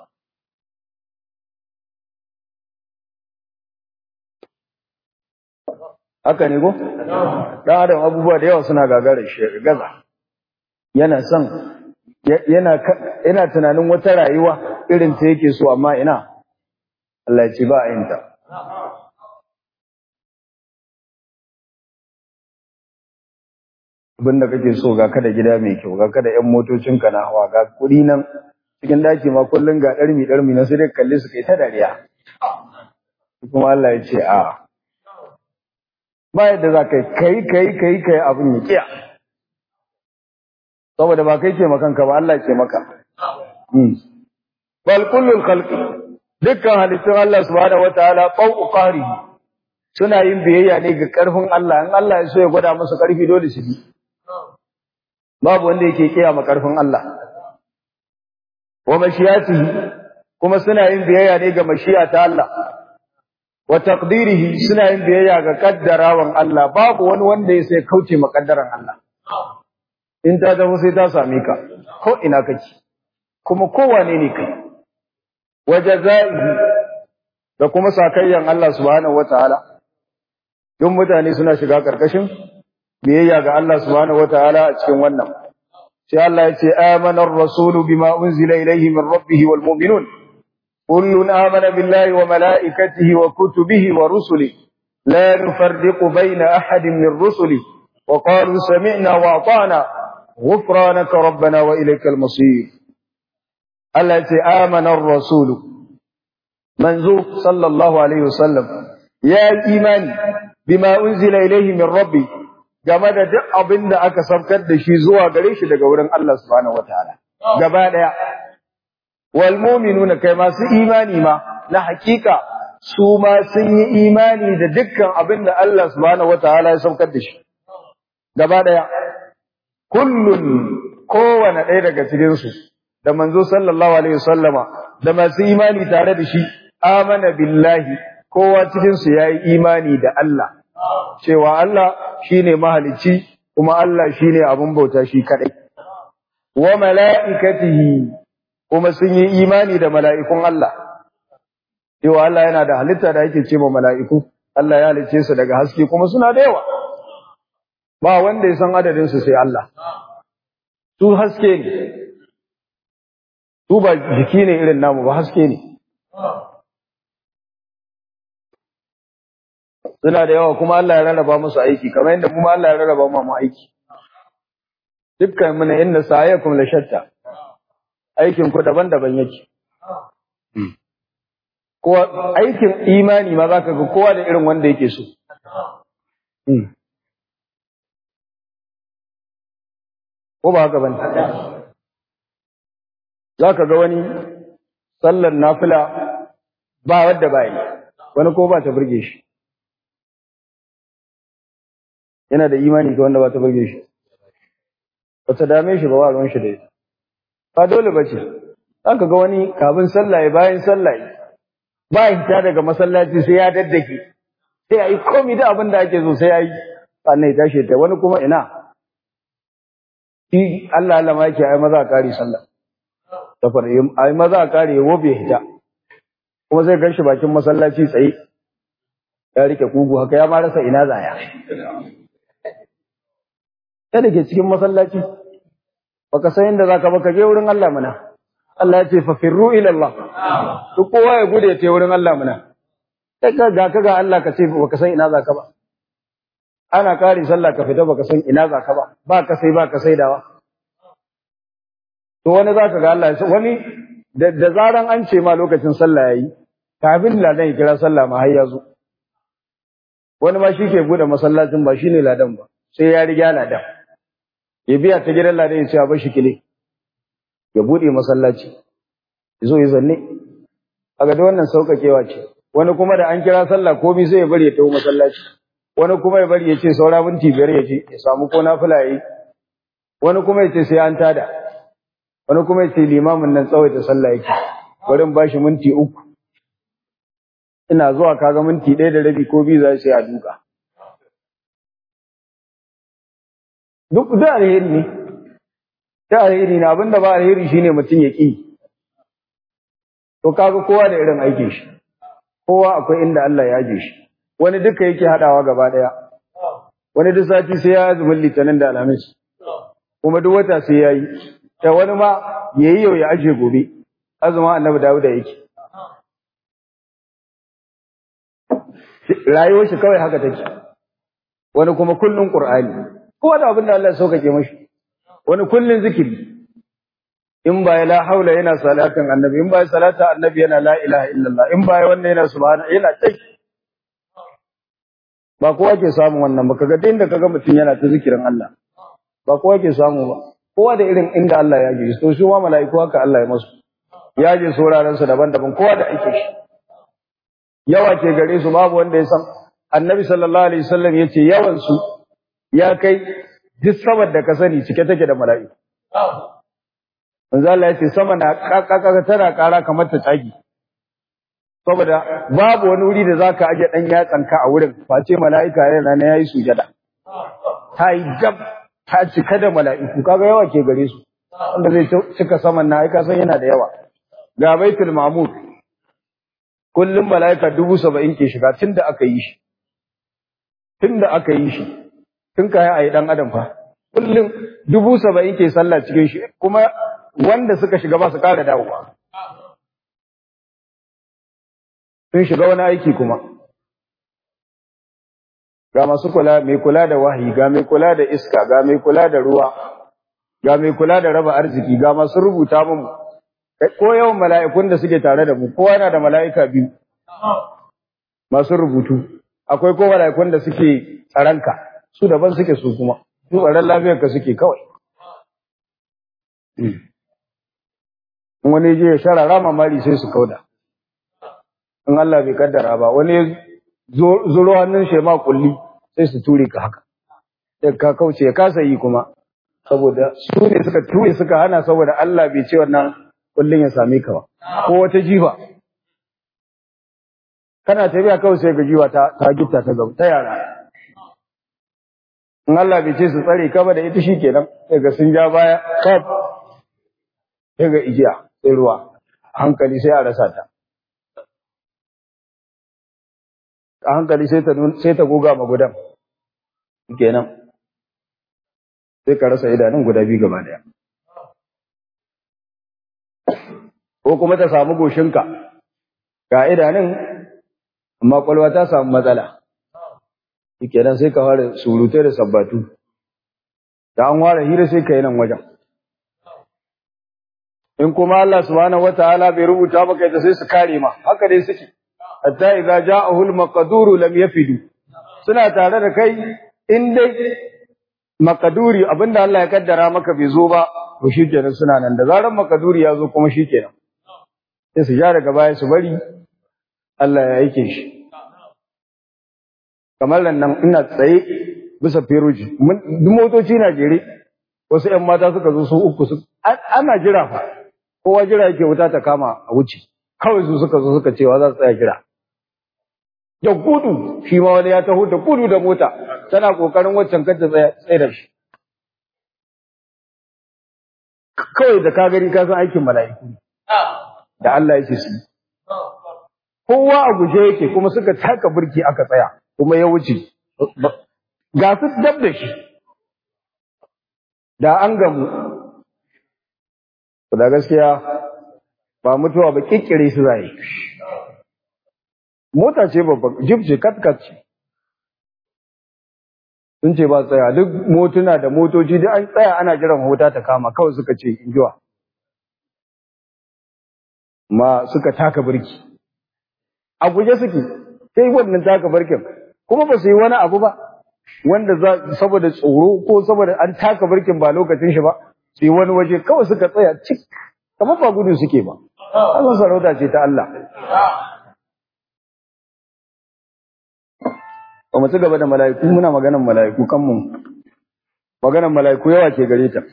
S1: haka ne ko dan adam abubuwa da yawa suna gagarar shi gaza yana son yana yana tunanin wata rayuwa irin ta yake so amma ina Allah ya ce ba a yin ta abinda kake so ga kada gida mai kyau ga kada yan motocin ka na hawa ga kuɗi nan cikin daki ma kullun ga ɗarmi ɗarmi na sai dai kalle su kai ta dariya kuma Allah ya ce a ba yadda za ka kai kai kai kai abin ya kiya saboda ba kai ke makanka ba Allah ke maka bal kullul khalqi dukkan halittun Allah subhanahu wataala fawqa qahrihi suna yin biyayya ne ga karfin Allah in Allah ya so ya gwada musu karfi dole su bi babu wanda yake kiyama karfin Allah wa mashiyatihi kuma suna yin biyayya ne ga mashiya ta Allah wa taqdirihi suna yin biyayya ga kaddarawan Allah babu wani wanda ya sai kauce makaddaran Allah in ta zama sai ta same ka ko ina kake kuma kowane ne kai wajazaihi da kuma sakayyan Allah subhanahu wataala duk mutane suna shiga karkashin biyayya ga Allah subhanahu wataala a cikin wannan sai Allah ya ce amana ar-rasul bima unzila ilayhi min rabbih wal mu'minun kullun amana billahi wa malaikatihi wa kutubihi wa rusulihi la nufarriqu bayna ahadin min rusulihi wa qalu sami'na wa ata'na ghufranaka rabbana wa ilaykal masir Allah ya ce amana ar-rasul manzo sallallahu alaihi wasallam ya imani bima unzila ilayhi min rabbih game da duk abin da aka saukar da shi zuwa gare shi daga wurin Allah subhanahu wataala gaba daya wal mu'minuna kai masu imani ma na hakika su ma sun yi imani da dukkan abin da Allah subhanahu wataala ya saukar da shi gaba daya kullun kowane ɗaya daga cikin su da manzo sallallahu alaihi wasallama da masu imani tare da shi amana billahi kowa cikin su yayi imani da Allah cewa Allah shine mahalicci kuma Allah shine abin bauta shi kadai wa malaikatihi kuma sun yi imani da mala'ikun Allah cewa Allah yana da halitta da yake cewa mala'iku Allah ya halicce su daga haske kuma suna da yawa ba wanda ya san adadin su sai Allah su haske ne su ba jiki ne irin namu ba haske ne suna da yawa kuma Allah ya rarraba musu aiki kamar yadda kuma Allah ya rarraba mu aiki dukkan muna inna sa'ayakum la shatta aikin ku daban-daban yake ko aikin imani ma zaka ga kowa da irin wanda yake so ko ba haka bane zaka ga wani sallar nafila ba wadda ba yi wani ko ba ta burge shi yana da imani ga wanda ba ta burge shi ba ta dame shi ba wa ruwan shi da ita ba dole ba ce aka ga wani kafin sallah bayan sallah ba ya hita daga masallaci sai ya daddake sai ya yi komi da abin da ake so sai ya yi sannan ya tashi ta wani kuma ina shi Allah Allah ma yake ai maza a kare sallah ta fara ai maza a kare ya wobe hita kuma sai gan shi bakin masallaci tsaye ya rike kugu haka ya ma rasa ina zaya ta da ke cikin masallaci baka san inda zaka baka je wurin Allah muna Allah ya ce fa firru ila Allah duk kowa ya gude ta wurin Allah muna sai ka ga ka ga Allah ka ce baka san ina zaka ba ana kare sallah ka fita baka san ina zaka ba ba ka sai ba ka saidawa to wani zaka ga Allah wani da zaran an ce ma lokacin sallah yayi kafin ladan ya kira sallah ma har ya zo wani ma shi ke bude masallacin ba shine ladan ba sai ya riga ladan ya biya ta gidan ladan ya ce a bar shi kile ya bude masallaci ya zo ya zanne a ga wannan saukakewa ce wani kuma da an kira sallah komai sai ya bari ya tafi masallaci wani kuma ya bari ya ce saura minti biyar ya ce ya samu ko nafila yayi wani kuma ya ce sai an tada wani kuma ya ce limamin nan tsawaita sallah yake bari in bashi minti uku ina zuwa kaga minti ɗaya da rabi ko biyu za su yi a duka duk da alheri ne da alheri ne abinda ba alheri shine mutum ya ƙi to kaga kowa da irin aikin shi kowa akwai inda Allah ya aje shi wani duka yake hadawa gaba daya wani duk sati sai ya azumin litinin da alhamis kuma duk wata sai ya yi da wani ma yayi yau ya aje gobe azumin annabi Dawud da yake rayuwar shi kawai haka take wani kuma kullun qur'ani kowa da abin da Allah ya saukake mashi wani kullun zikiri in ba la haula yana salatin annabi in ba salata annabi yana la ilaha illallah in ba wannan yana subhana yana tai ba kowa ke samu wannan ba kaga inda kaga mutum yana ta zikirin Allah ba kowa ke samu ba kowa da irin inda Allah ya ji to shi ma mala'iku haka Allah ya masu ya ji sauraron su daban-daban kowa da ake shi yawa ke gare su babu wanda ya san annabi sallallahu alaihi wasallam yace yawan su ya kai duk sabar da ka sani cike take da mala'iku manzo Allah yace sama na kakaka tana kara kamar ta tsagi saboda babu wani wuri da zaka aje dan yatsanka a wurin face mala'ika yana na yayi sujada ta yi gab ta cika da mala'iku kaga yawa ke gare su wanda zai cika saman na aika san yana da yawa ga baitul ma'mur kullum mala'ika dubu saba'in ke shiga tun da aka yi shi tun da aka yi shi tun kayan a yi ɗan adam fa kullum dubu saba'in ke sallah cikin shi kuma wanda suka shiga ba su ƙara dawowa sun shiga wani aiki kuma ga masu kula mai kula da wahayi ga mai kula da iska ga mai kula da ruwa ga mai kula da raba arziki ga masu rubuta mu ko yawan mala'ikun da suke tare da mu kowa yana da mala'ika biyu masu rubutu akwai ko mala'ikun da suke tsaranka su daban suke su kuma su tsaron lafiyarka suke kawai wani je ya sharara mamari sai su kauda in Allah bai kaddara ba wani zuro hannun shi ma kulli sai su ture ka haka sai ka kauce ya kasa yi kuma saboda su ne suka ture suka hana saboda Allah bai ce wannan kullun ya same ka ba ko wata jifa kana tafiya kawai sai ga jiwa ta ta gitta ta gaba ta yara in Allah bai ce su tsare ka ba da ita shikenan sai ga sun ja baya kaf sai ga igiya sai ruwa hankali sai a rasa ta a hankali sai ta sai ta goga magudan kenan sai ka rasa idanun guda biyu gaba daya ko kuma ta samu goshinka ga idanun amma kwalwa ta samu matsala kenan sai ka fara surutai da sabbatu da an fara hira sai ka yi nan wajen in kuma Allah subhanahu wataala bai rubuta maka ita sai su kare ma haka dai suke hatta idza ja'ahu al-maqduru lam yafidu suna tare da kai in dai makaduri abinda Allah ya kaddara maka bai zo ba to shikenan suna nan da zaran makaduri ya zo kuma shikenan sai su ja daga baya su bari Allah ya aike shi kamar nan ina tsaye bisa feroji duk motoci na jere wasu ƴan mata suka zo su uku su ana jira fa kowa jira yake wuta ta kama a wuce kawai su suka zo suka cewa za su tsaya jira da gudu shi ma wani ya taho da gudu da mota tana kokarin waccan kanta tsaye da shi kawai da ka gani ka san aikin mala'iku da Allah yake su kowa a guje yake kuma suka taka burki aka tsaya kuma ya wuce ga su dab da shi da an gamu da gaskiya ba mutuwa ba kikkire su zai mota ce babban jib ce katkat ce sun ce ba tsaya duk motuna da motoci duk an tsaya ana jiran hota ta kama kawai suka ce injuwa ma suka taka birki a guje suke sai wannan taka birkin kuma ba su yi wani abu ba wanda za saboda tsoro ko saboda an taka birkin ba lokacin shi ba su yi wani waje kawai suka tsaya cik kamar ba gudu suke ba Allah sarauta ce ta Allah ba mu ci gaba da mala'iku muna maganan mala'iku kan mu maganan mala'iku yawa ke gare ta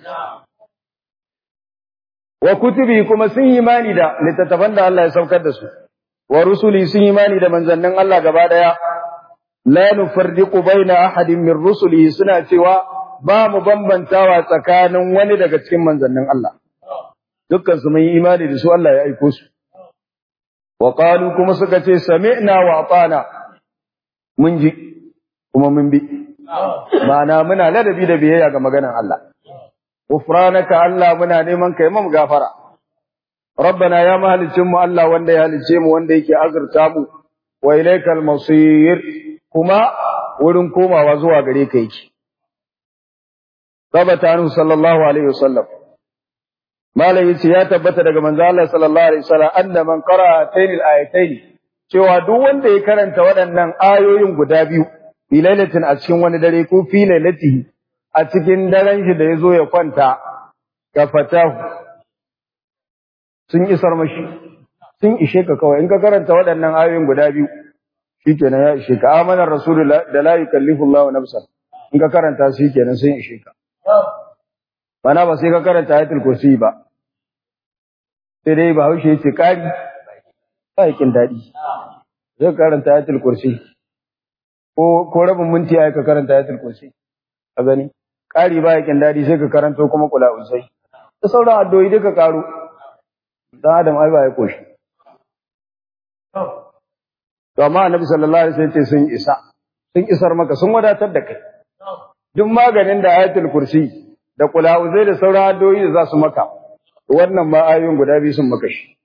S1: wa kutubi kuma sun yi imani da littattafan da Allah ya saukar da su wa rusuli sun yi imani da manzannin Allah gaba daya la nufarriqu baina ahadin min rusulihi suna cewa ba mu bambantawa tsakanin wani daga cikin manzannin Allah dukkan su mun yi imani da su Allah ya aiko su wa qalu kuma suka ce sami'na wa atana mun ji kuma mun bi ma'ana muna ladabi da biyayya ga maganar Allah gufranaka Allah muna neman kai mu gafara rabbana ya mahalicin mu Allah wanda ya halice mu wanda yake azurta mu wa ilaikal masir kuma wurin komawa zuwa gare ka yake tabbata anhu sallallahu alaihi wasallam malai yace ya tabbata daga manzo Allah sallallahu alaihi wasallam anna man qara'a taynil ayatayn cewa duk wanda ya karanta waɗannan ayoyin guda biyu fi lailatin a cikin wani dare ko fi lailatihi a cikin daren shi da ya zo ya kwanta ga fatahu sun isar mashi sun ishe ka kawai in ka karanta waɗannan ayoyin guda biyu shikenan ya ishe ka amanar rasulullah da la yukallifu Allahu nafsan in ka karanta su shikenan sun ishe ka bana ba sai ka karanta ayatul kursi ba sai dai ba haushe yace kari ba yakin daɗi zai karanta ayatul kursi ko ko rabin minti ya ka karanta ayatul kursi a gani ƙari ba yakin daɗi sai ka karanto kuma kula usai da sauran addu'o'i duka karo dan adam ai ba ya koshi to amma annabi sallallahu alaihi wasallam ce sun isa sun isar maka sun wadatar da kai duk maganin da ayatul kursi da kulawuzai da sauran addu'o'i da za su maka wannan ma ayoyin guda biyu sun maka shi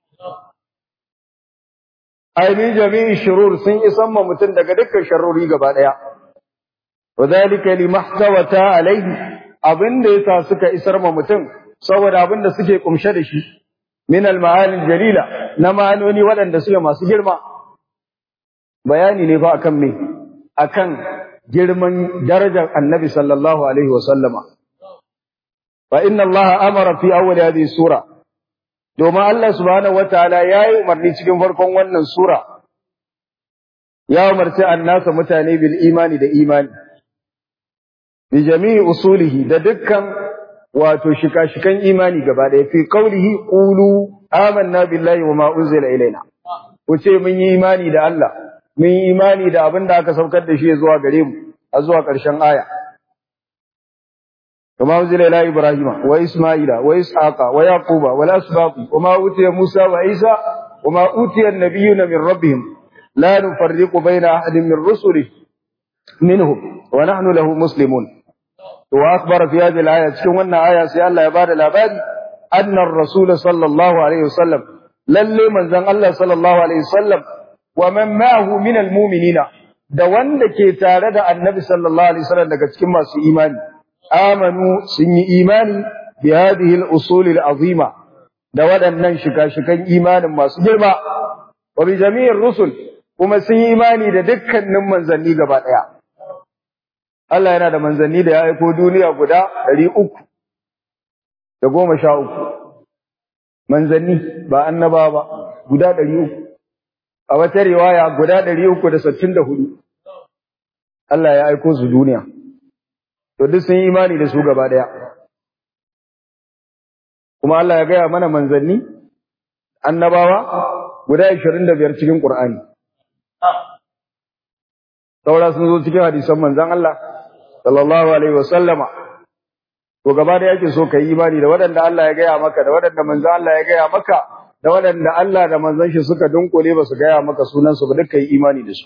S1: ainihin jami'in shurur sun isan ma mutum daga dukkan sharrori gaba daya wa zalika limahtawata alaihi abinda yasa suka isar ma mutum saboda abinda suke kumshe da shi min al-ma'ani jalila na ma'anoni waɗanda suke masu girma bayani ne fa akan me akan girman darajar annabi sallallahu alaihi wa sallama fa inna allaha amara fi awwal hadhihi sura domin Allah subhanahu wataala yayi umarni cikin farkon wannan sura ya umarci annasa mutane bil imani da imani bi jami'i usulihi da dukkan wato shika-shikan imani gaba ɗaya fi qaulihi qulu amanna billahi wa ma unzila ilaina ku ce mun yi imani da Allah mun yi imani da abin da aka saukar da shi zuwa gare mu a zuwa ƙarshen aya كما أنزل إلى إبراهيم وإسماعيل وإسحاق ويعقوب والأسباط وما أوتي موسى وعيسى وما أوتي النبيون من ربهم لا نفرق بين أحد من رسله منهم ونحن له مسلمون وأخبر في هذه الآية كما آية سي الله يبارك الأباد أن الرسول صلى الله عليه وسلم للي من زن الله صلى الله عليه وسلم ومن معه من المؤمنين da wanda ke tare da annabi sallallahu alaihi wasallam daga cikin masu imani amanu sun yi imani bi hadhihi al-usul al-azima da waɗannan shika-shikan imanin masu girma wa bi jami'ir rusul kuma sun yi imani da dukkanin manzanni gaba ɗaya Allah yana da manzanni da ya aiko duniya guda ɗari uku da goma sha uku manzanni ba annaba ba guda ɗari uku a wata riwaya guda ɗari uku da sittin da hudu Allah ya aiko su duniya to duk sun yi imani da su gaba daya kuma Allah ya gaya mana manzanni annabawa guda 25 cikin Qur'ani saura sun zo cikin hadisan manzon Allah sallallahu alaihi wasallama to gaba da yake so kai imani da waɗanda Allah ya gaya maka da waɗanda manzon Allah ya gaya maka da waɗanda Allah da manzon shi suka dunkule ba su gaya maka sunan su ba duka yi imani da su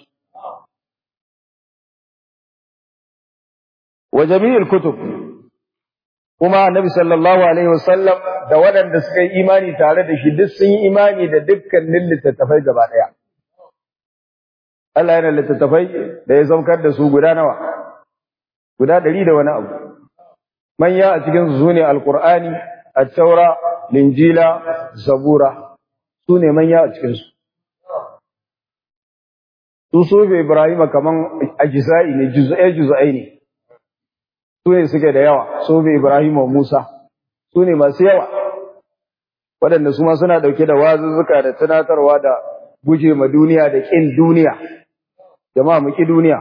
S1: wa jami'il kutub kuma annabi sallallahu alaihi wasallam da waɗanda suka yi imani tare da shi duk sun yi imani da dukkanin littattafai gaba ɗaya Allah yana littattafai da ya saukar da su guda nawa guda ɗari da wani abu manya a cikin su ne alqur'ani at-taura linjila zabura su ne manya a cikin su su sobe ibrahima kaman ajza'i ne juz'ai juz'ai ne su ne suke da yawa su bi Ibrahim wa Musa su ne masu yawa waɗanda su ma suna ɗauke da wazuzzuka da tunatarwa da guje ma duniya da ƙin duniya jama'a mu ƙi duniya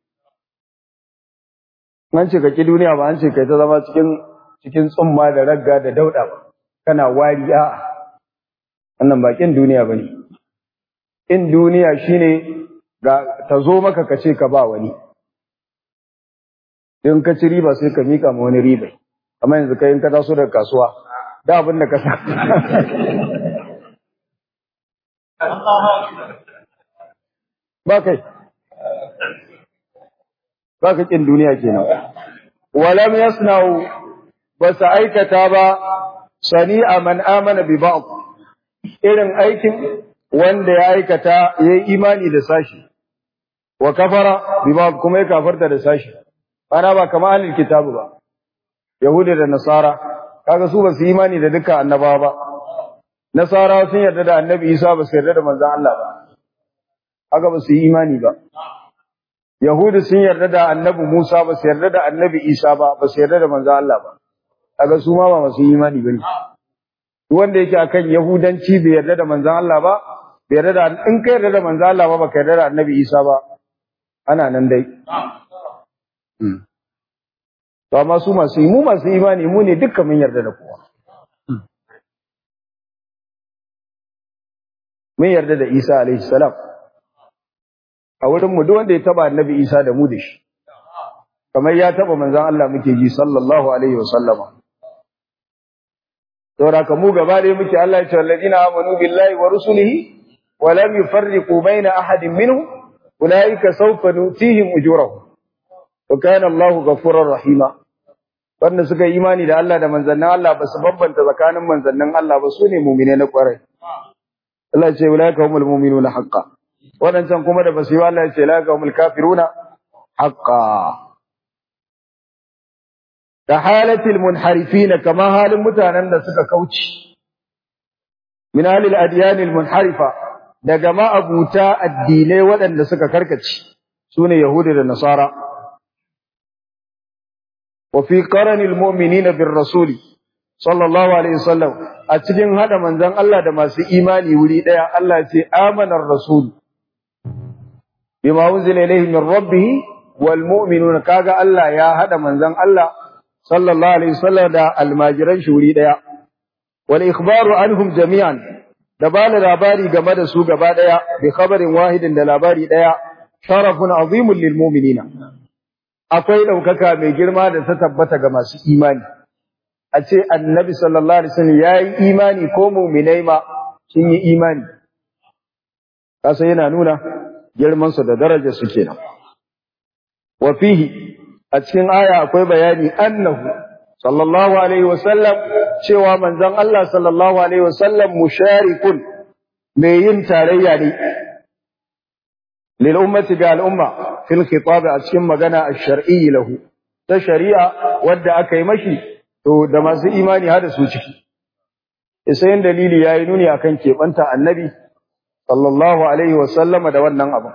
S1: an ce ka ƙi duniya ba an ce kai ta zama cikin cikin tsumma da ragga da dauɗa ba kana wari a wannan ba ƙin duniya ba ne ƙin duniya shine ga ta zo maka ka ce ka ba wani in ka ci riba sai ka mika ma wani riba amma yanzu kai in ka taso daga kasuwa da abin da ka sa ba kai ba ka kin duniya kenan walam yasna'u ba sa aikata ba sani'a man amana bi ba'd irin aikin wanda ya aikata yayi imani da sashi wa kafara bi ba'd kuma ya kafarta da sashi ana ba kamar ahlul kitabu ba yahudi da nasara kaga su ba su imani da dukkan annabawa ba nasara sun yarda da annabi isa ba su yarda da manzon Allah ba haka ba su yi imani ba yahudi sun yarda da annabi musa ba su yarda da annabi isa ba ba su yarda da manzon Allah ba kaga su ma ba su yi imani bane wanda yake akan yahudanci bai yarda da manzon Allah ba bai yarda da in ka yarda da manzon Allah ba baka yarda da annabi isa ba ana nan dai To amma su masu mu masu imani mu ne dukkan mun yarda da kowa. Mun yarda da Isa alaihi salam. A wurin mu duk wanda ya taba Annabi Isa da mu da shi. Kamar ya taba manzon Allah muke ji sallallahu alaihi wa sallama. saboda ka mu gaba ɗaya muke Allah ya ce alladina amanu billahi wa rusulihi wa lam yufarriqu baina ahadin minhum ulaika sawfa nutihim ujurahum wa kana Allahu ghafurur rahima wanda suka yi imani da Allah da manzannin Allah ba su bambanta tsakanin manzannin Allah ba su ne mu'mine na kwarai Allah ya ce ulaika humul mu'minuna haqqan wadancan kuma da basu yi Allah ya ce ulaika humul kafiruna haqqan da halatil munharifina kama halin mutanen da suka kauce min halil adyanil munharifa daga ma'abuta addinai waɗanda suka karkace sune yahudi da nasara wa fi qaranil mu'minina bir rasuli sallallahu alaihi wasallam a cikin hada manzon Allah da masu imani wuri daya Allah ya ce amanar rasul bima unzila ilayhi min rabbih wal mu'minuna kaga Allah ya hada manzon Allah sallallahu alaihi wasallam da almajiran shi wuri daya wal ikhbaru anhum jami'an da bani labari game da su gaba daya bi khabarin wahidin da labari daya sharafun azimun lil mu'minina akwai daukaka mai girma da ta tabbata ga masu imani a ce annabi sallallahu alaihi wasallam yayi imani ko mu'minai ma sun yi imani kasa yana nuna girman su da darajar su kenan wa fihi a cikin aya akwai bayani annahu sallallahu alaihi wasallam cewa manzon Allah sallallahu alaihi wasallam musharikun mai yin tarayya ne lil ummati ga al umma fil khitab a cikin magana ash-shar'i lahu ta shari'a wadda aka yi mashi to da masu imani hada su ciki sai dalili yayi nuni akan kebanta annabi sallallahu alaihi wasallam da wannan abu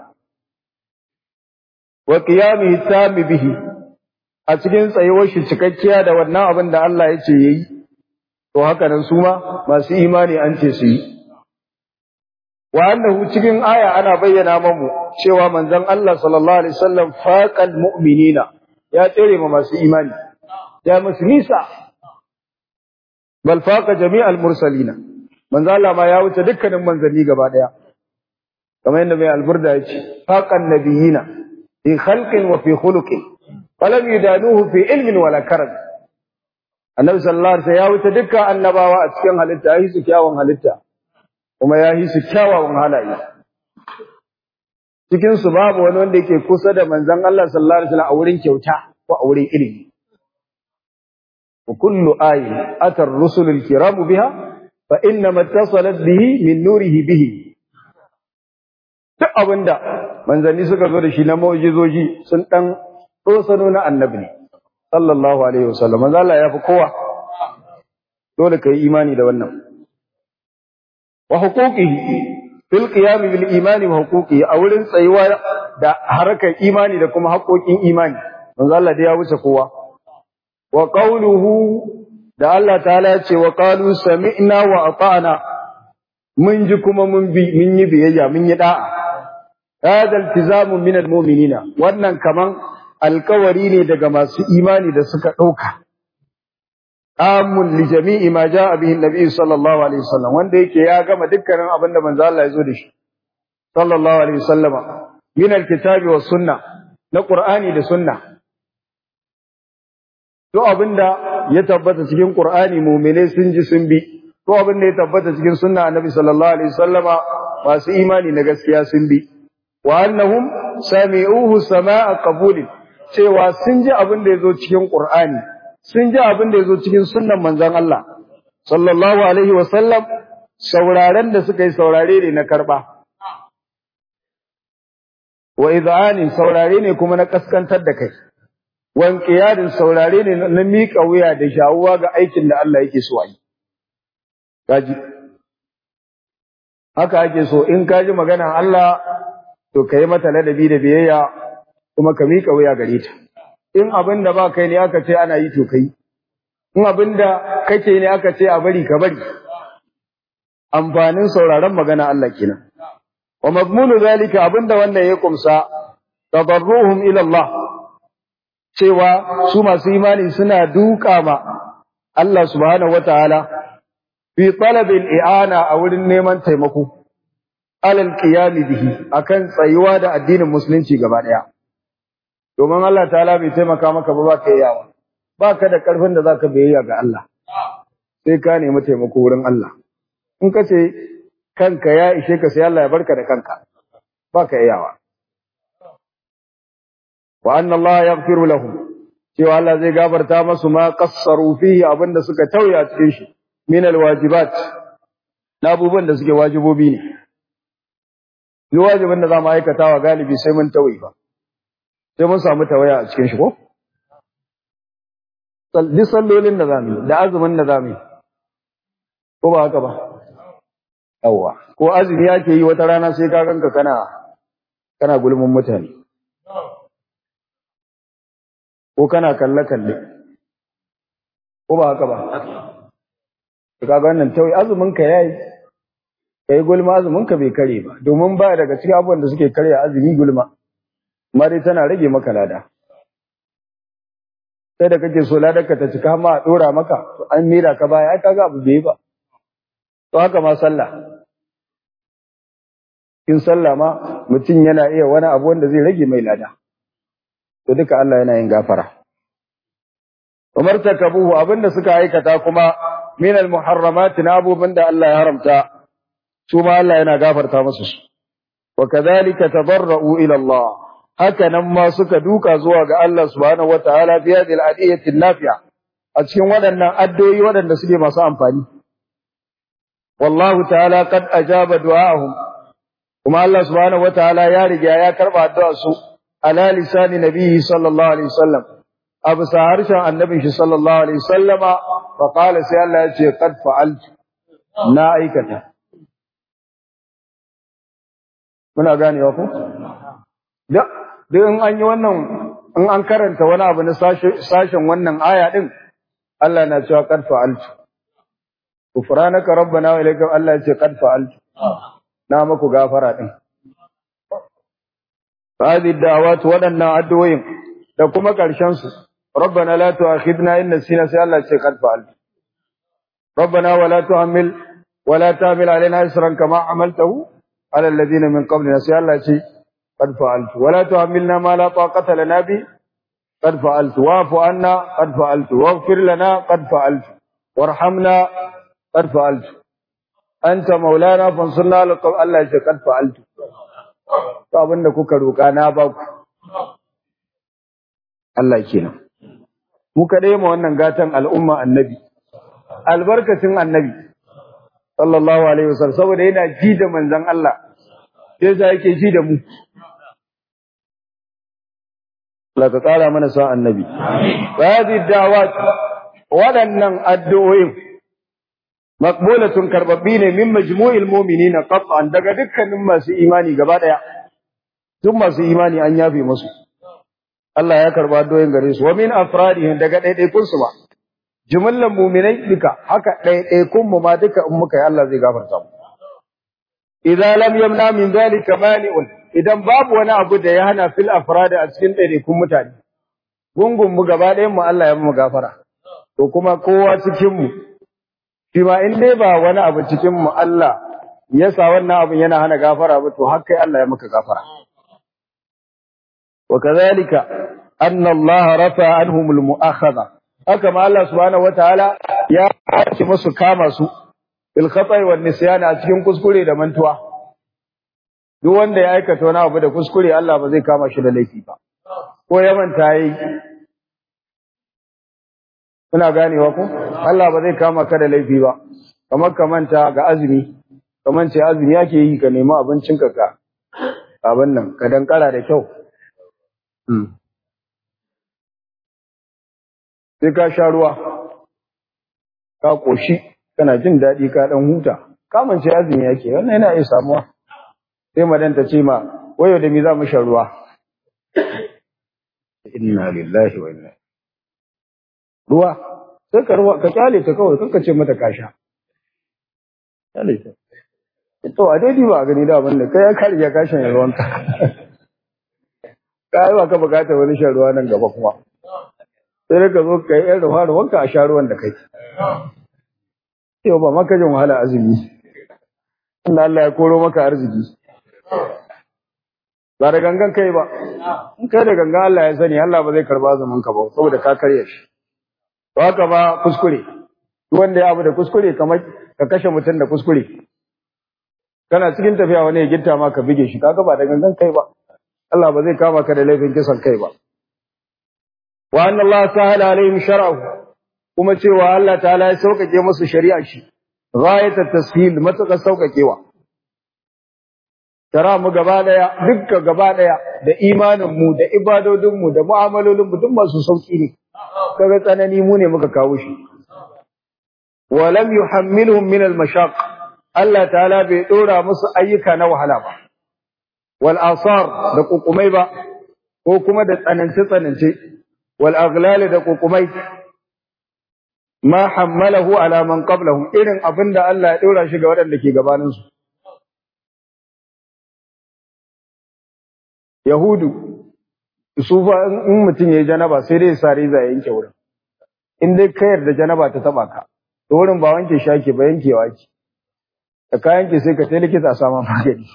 S1: wa qiyamihi tammi bihi a cikin tsayuwar shi cikakkiya da wannan abin da Allah ya ce yayi to haka nan su ma masu imani an ce su yi wa annahu cikin aya ana bayyana mamu cewa manzon Allah sallallahu alaihi wasallam faqal mu'minina ya tsere ma masu imani ya musu nisa bal faqa jami'al mursalina manzon Allah ma ya wuce dukkanin manzanni gaba daya kamar yadda mai alburda ya ce faqan nabiyina fi khalqin wa fi khuluqin falam yudanuhu fi ilmin wala karam annabi sallallahu alaihi wasallam ya wuce dukkan annabawa a cikin halitta ya hisu kyawun halitta kuma ya hisu kyawawan halaye cikin su babu wani wanda yake kusa da manzon Allah sallallahu alaihi wasallam a wurin kyauta ko a wurin ilimi wa kullu ayin atar rusulul kiram biha fa inna mattasalat bihi min nurihi bihi duk abinda manzanni suka zo da shi na mu'jizoji sun dan sano na annabi ne sallallahu alaihi wasallam manzo Allah ya fi kowa dole kai imani da wannan wa huquqihi fil qiyam bil imani wa huquqihi a wurin tsayuwa da harkar imani da kuma haƙoƙin imani manzo Allah da ya wuce kowa wa qawluhu da Allah ta'ala ya ce wa qalu sami'na wa ata'na mun ji kuma mun bi mun yi biyayya mun yi da'a hada iltizamu min almu'minina wannan kaman alkawari ne daga masu imani da suka ɗauka. Amun li jami'i ma ja bihi Nabi sallallahu alaihi wasallam wanda yake ya gama dukkanin abin da manzo Allah ya zo da shi. Sallallahu alaihi wasallama min alkitabi was sunna na Qur'ani da sunna. To abinda ya tabbata cikin Qur'ani mu'mine sun ji sun bi. To abinda ya tabbata cikin sunna Annabi sallallahu alaihi wasallama masu imani na gaskiya sun bi. Wa annahum sami'uhu sama'a qabulin cewa sun ji abin da ya zo cikin Ƙur'ani, sun ji abin da ya zo cikin sunan manzan Allah, sallallahu Alaihi wasallam, sauraren da suka yi saurare ne na karɓa. Wa iza'anin saurare ne kuma na ƙaskantar da kai, wanƙiyadin saurare ne na miƙa wuya da shawuwa ga aikin da Allah yake so a yi. Kaji. Haka ake so in ka ji maganan Allah, to ka yi mata ladabi da biyayya kuma ka miƙa wuya gare ta in abin da ba kai ne aka ce ana yi to kai in abin da kake ne aka ce a bari ka bari amfanin sauraron magana Allah kenan wa mazmunu zalika abinda wannan ya kumsa tadarruhum ila Allah cewa su masu imani suna duka ma Allah subhanahu wataala fi talabil i'ana a wurin neman taimako alal qiyam bihi akan tsayuwa da addinin musulunci gaba daya domin Allah ta'ala bai taimaka maka ba ba ka yawa ba ka da ƙarfin da za ka biyayya ga Allah sai ka nemi taimako wurin Allah in ka ce kanka ya ishe ka sai Allah ya barka da kanka ba ka iyawa wa anna Allah yaghfiru lahum cewa Allah zai gafarta masu ma qassaru fihi abinda suka tauya cikin shi min alwajibat na abubuwan da suke wajibobi ne yi wajibin da za mu aikata wa galibi sai mun tauyi ba sai mun samu tawaya a cikin shi ko duk sallolin da zamu da azumin da zamu ko ba haka ba yawwa ko azumi yake yi wata rana sai ka ganka kana kana gulmin mutane ko kana kalle kalle ko ba haka ba ka ga wannan tawi azumin ka yayi kai gulma azumin ka bai kare ba domin ba daga cikin abubuwan da suke karya azumi gulma amma dai tana rage maka lada sai da kake so ladarka ta cika ma a dora maka to an mira ka baya ai kaga abu bai ba to haka ma sallah kin sallah ma mutum yana iya wani abu wanda zai rage mai lada to duka Allah yana yin gafara Umar takabuhu abinda suka aikata kuma min al-muharramat na abubuwan da Allah ya haramta su ma Allah yana gafarta musu su wa kadhalika tabarra'u ila Allah haka nan ma suka duka zuwa ga Allah subhanahu wataala fi hadhihi al-adiyati nafi'a a cikin waɗannan addu'o'i waɗanda suke masu amfani wallahu ta'ala qad ajaba du'ahum kuma Allah subhanahu wataala ya riga ya karba addu'ar su ala lisani nabiyyi sallallahu alaihi wasallam abu sa harshen annabin shi sallallahu alaihi wasallama fa qala sai Allah ya ce qad fa'altu na aikata muna ganewa ko da duk in an yi wannan in an karanta wani abu na sashen wannan aya din Allah na cewa qad fa'altu kufranaka rabbana wa ilayka Allah ya ce qad fa'altu na muku gafara din hadi da'awat wadannan addu'o'in da kuma karshen su rabbana la tu'akhidna in nasina sai Allah ya ce qad fa'altu rabbana wa la tuhammil wa la tahmil alaina isran kama amaltahu على الذين من قبلنا سي الله شيء قد فعلت ولا تحملنا ما لا طاقة لنا به قد فعلت واعف عنا قد فعلت واغفر لنا قد فعلت وارحمنا قد فعلت أنت مولانا فانصرنا على القوم الله شيء قد فعلت abin da kuka roƙa na ba ku Allah kenan mu kaɗai ma wannan gatan al'umma annabi albarkacin annabi sallallahu alaihi wasallam saboda yana ji da manzon Allah sai sa yake ji da mu Allah ka tsara mana sa annabi hadi da'awat waɗannan addu'o'in maqbulatun karbabbi ne min majmu'il mu'minina qat'an daga dukkanin masu imani gaba daya duk masu imani an yafe musu Allah ya karba addu'o'in gare su wa min afradihim daga ɗaiɗaikun su ba jumlan mu'minai duka haka ɗaiɗaikun mu ma duka in muka yi Allah zai gafarta mu idza lam yamna min dhalika mani'un idan babu wani abu da ya hana fil afrad a cikin ɗaiɗaikun mutane gungun mu gaba ɗayan mu Allah ya mu gafara to kuma kowa cikin mu shi ma in dai ba wani abu cikin mu Allah ya sa wannan abun yana hana gafara ba to har kai Allah ya maka gafara wa kadhalika anna Allah rafa anhum al mu'akhadha haka ma Allah subhanahu wataala ya ci musu kama su bil khata'i wan nisyan a cikin kuskure da mantuwa duk wanda ya aikata wani abu da kuskure Allah ba zai kama shi da laifi ba ko ya manta yi kuna ganewa ko Allah ba zai kama ka da laifi ba kamar ka manta ga azumi kamar ce azumi yake yi ka nemi abincin ka ka abin nan ka dankara da kyau sai ka sha ruwa ka koshi kana jin daɗi ka ɗan huta kamance azumi yake wannan yana iya samuwa sai madan ta ce ma wayo da mi za mu sha ruwa inna lillahi wa inna ruwa sai ka ruwa ka kyale ta kawai kanka ce mata ka sha kyale ta to a daidai ba a gani da abin da kai ya kare ya kashin ruwanka ka yi wa ka bukatar wani shan ruwa nan gaba kuma sai ka zo ka yi yan ruwa ruwanka a sha ruwan da kai yau ba maka jin wahala azumi Allah Allah ya koro maka arziki ba da gangan kai ba in kai da gangan Allah ya sani Allah ba zai karba azumin ka ba saboda ka karya shi to haka ba kuskure wanda ya abu da kuskure kamar ka kashe mutum da kuskure kana cikin tafiya wani ya gitta ma ka bige shi kaga ba da gangan kai ba Allah ba zai kama ka da laifin kisan kai ba wa anna Allah ta'ala alaihim shar'ahu kuma cewa Allah ta'ala ya sauƙaƙe musu shari'a shi ghayat at-tashil mataka sauƙaƙewa tara mu gaba daya dukkan gaba daya da imanin mu da ibadodin mu da mu'amalolin mu duk masu sauki ne kaga tsanani mu ne muka kawo shi wa lam yuhammilhum min al-mashaq Allah ta'ala bai dora musu ayyuka na wahala ba wal asar da kukumai ba ko kuma da tsanance tsanance wal aghlal da kukumai ma hammalahu ala man qablahum irin abinda Allah ya dora shi ga waɗanda ke gabanin su yahudu su fa in mutum yayi janaba sai dai sare za yanke wurin in dai ka yarda janaba ta taba ka to wurin ba wanke shaki ba yankewa ki da ka yanke sai ka tai likita a samu magani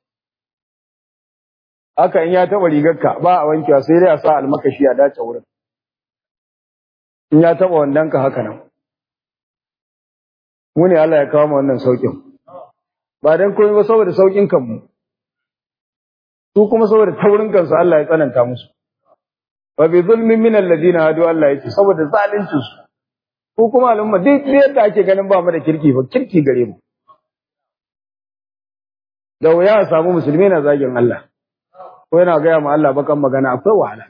S1: haka in ya taba rigarka ba a wankewa sai dai a sa almakashi a dace wurin in ya taba wannan ka haka nan mu ne Allah ya kawo mu wannan saukin ba dan komai ba saboda saukin kanmu su kuma saboda taurin kansu Allah ya tsananta musu wa bi zulmin min alladhina hadu Allah yake saboda zalincin su ko kuma al'umma duk yadda ake ganin ba mu da kirki ba kirki gare mu da wuya a samu musulmi na zagin Allah ko yana gaya ma Allah bakan magana akwai wahala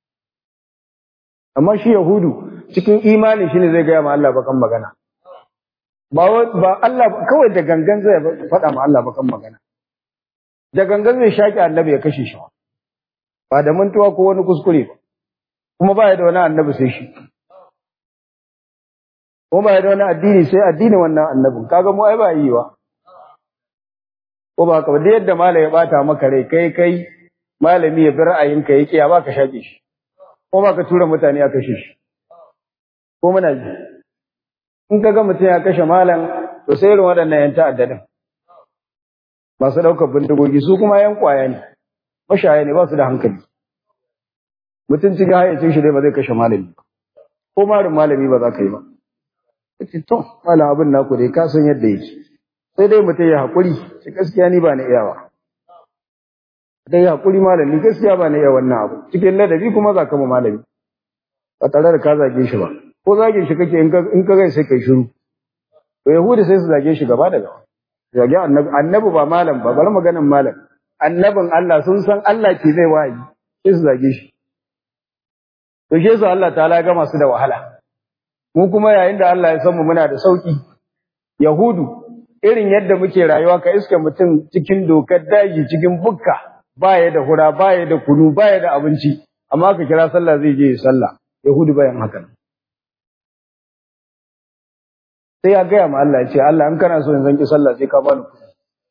S1: amma shi yahudu cikin imani shine zai gaya ma Allah bakan magana ba ba Allah kawai da gangan zai faɗa ma Allah bakan magana da gangan zai shaki annabi ya kashe shi ba da mantuwa ko wani kuskure ba kuma ba ya da wani annabi sai shi ko ba ya da wani addini sai addini wannan annabin kaga mu ai ba yi ba ko ba ka da yadda malami ya bata maka rai kai kai malami ya bi ra'ayinka ya kiya ba ka shaƙe shi ko ba ka tura mutane a kashe shi ko muna ji in ka ga mutum ya kashe malam to sai irin waɗannan yan ta'addadin masu ɗaukar bindigogi su kuma yan ƙwaya ne mashaya ne ba su da hankali mutum cikin hayyacin shi dai ba zai kashe malami ba ko marin malami ba za ka yi ba kace to malam abin naku dai ka san yadda yake sai dai mutum ya haƙuri shi gaskiya ni ba na iyawa dai ya hakuri malami gaskiya ba ne ya wannan abu cikin ladabi kuma za ka mu malami ba tare da ka zage shi ba ko zage shi kake in ka in ka gai sai kai shiru to yahudi sai su zage shi gaba da gaba zage annabi annabi ba malam ba bar maganin malam annabin Allah sun san Allah ke zai wayi sai su zage shi to shi yasa Allah ta'ala ga masu da wahala mu kuma yayin da Allah ya san mu muna da sauki yahudu irin yadda muke rayuwa ka iska mutum cikin dokar daji cikin bukka baya da hura baya da kunu baya da abinci amma ka kira sallah zai je sallah yahudu bayan haka sai ya gaya ma Allah ya ce Allah in kana so in zanki sallah sai ka bani kuɗi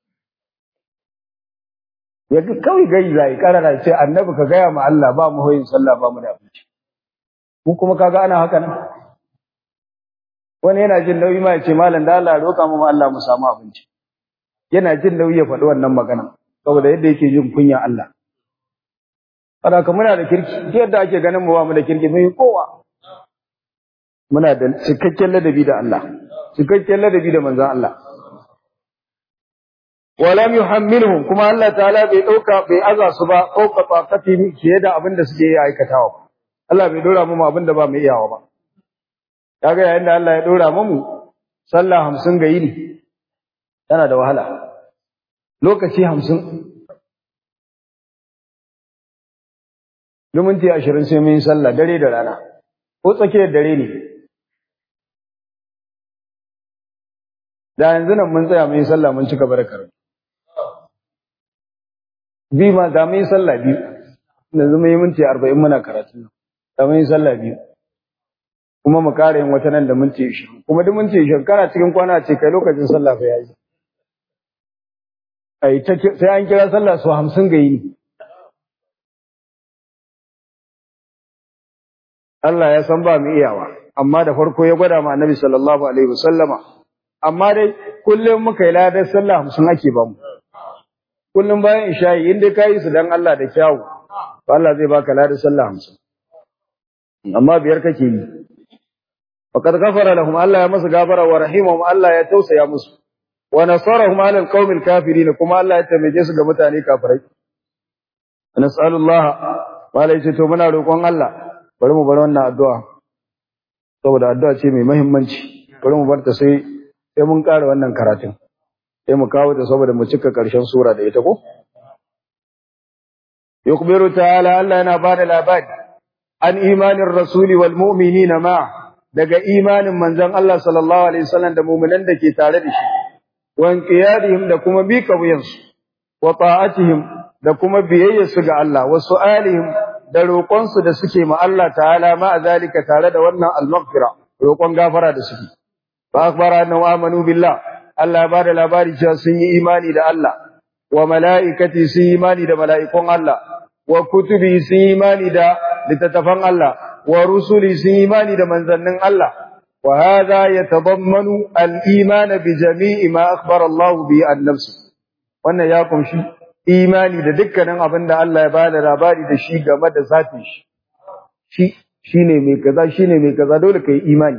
S1: ya kawai gai zai karara ce annabi ka gaya ma Allah ba mu hoyin sallah ba mu da abinci mu kuma kaga ana haka nan wani yana jin nauyi ma ya ce malam da Allah roƙa mu Allah mu samu abinci yana jin nauyi ya faɗi wannan magana saboda yadda yake jin kunya Allah Fada ka muna da kirki yadda ake ganin mu ba mu da kirki mun yi kowa muna da cikakken ladabi da Allah cikakken ladabi da manzon Allah walam yuhammilhum kuma Allah ta'ala bai dauka bai aza su ba dauka taqati fiye da abin da suke yi aikatawa Allah bai dora mu abin da ba mu iyawa ba kaga yayin da Allah ya dora mu sallah 50 ga yini tana da wahala lokaci 50 minti 20 sai mun yi sallah dare da rana ko tsakiyar dare ne da yanzu nan mun tsaya mun yi sallah mun cika barakar bi ma da mun yi sallah biyu yanzu mun yi minti 40 muna karatu da mun yi sallah biyu kuma mu kare yin wata nan da minti 20 kuma duk minti 20 kana cikin kwana ce kai lokacin sallah fa yayi ai ta sai an kira sallah su 50 ga yini Allah ya san ba mu iyawa amma da farko ya gwada ma Annabi sallallahu alaihi wasallama amma dai kullum muka yi ladar sallah 50 ake ba mu kullum bayan isha'i in dai kai su dan Allah da kyawu Allah zai baka ladar sallah 50 amma biyar kake yi faqad ghafara lahum Allah ya musu gafara wa rahimahum Allah ya tausaya musu wa nasarahum ala alqawmil kafirin kuma Allah ya taimake su ga mutane kafirai nas'alullah wala yace to muna roƙon Allah bari mu bar wannan addu'a saboda addu'a ce mai muhimmanci bari mu bar ta sai sai mun ƙara wannan karatun sai mu kawo ta saboda mu cika ƙarshen sura da ita ko yukbiru ta'ala Allah yana ba da labari an imanin rasuli wal mu'minina ma daga imanin manzon Allah sallallahu alaihi wasallam da mu'minan da ke tare da shi wa inqiyadihim da kuma bi kawiyansu wa ta'atihim da kuma biyayyarsu ga Allah wa su'alihim da roƙonsu da suke ma Allah ta'ala ma zalika tare da wannan al-maghfira roƙon gafara da suke fa akhbara annahu amanu billah Allah ya bada labari cewa sun yi imani da Allah wa mala'ikati sun yi imani da mala'ikun Allah wa kutubi sun yi imani da littattafan Allah wa rusuli sun yi imani da manzannin Allah wa hadha yatadammanu al-iman bi jami'i ma akhbara Allah bi an nafsi wannan ya kunshi imani da dukkanin abin da Allah ya bada labari da shi game da zatin shi shi shine mai kaza shine mai kaza dole kai imani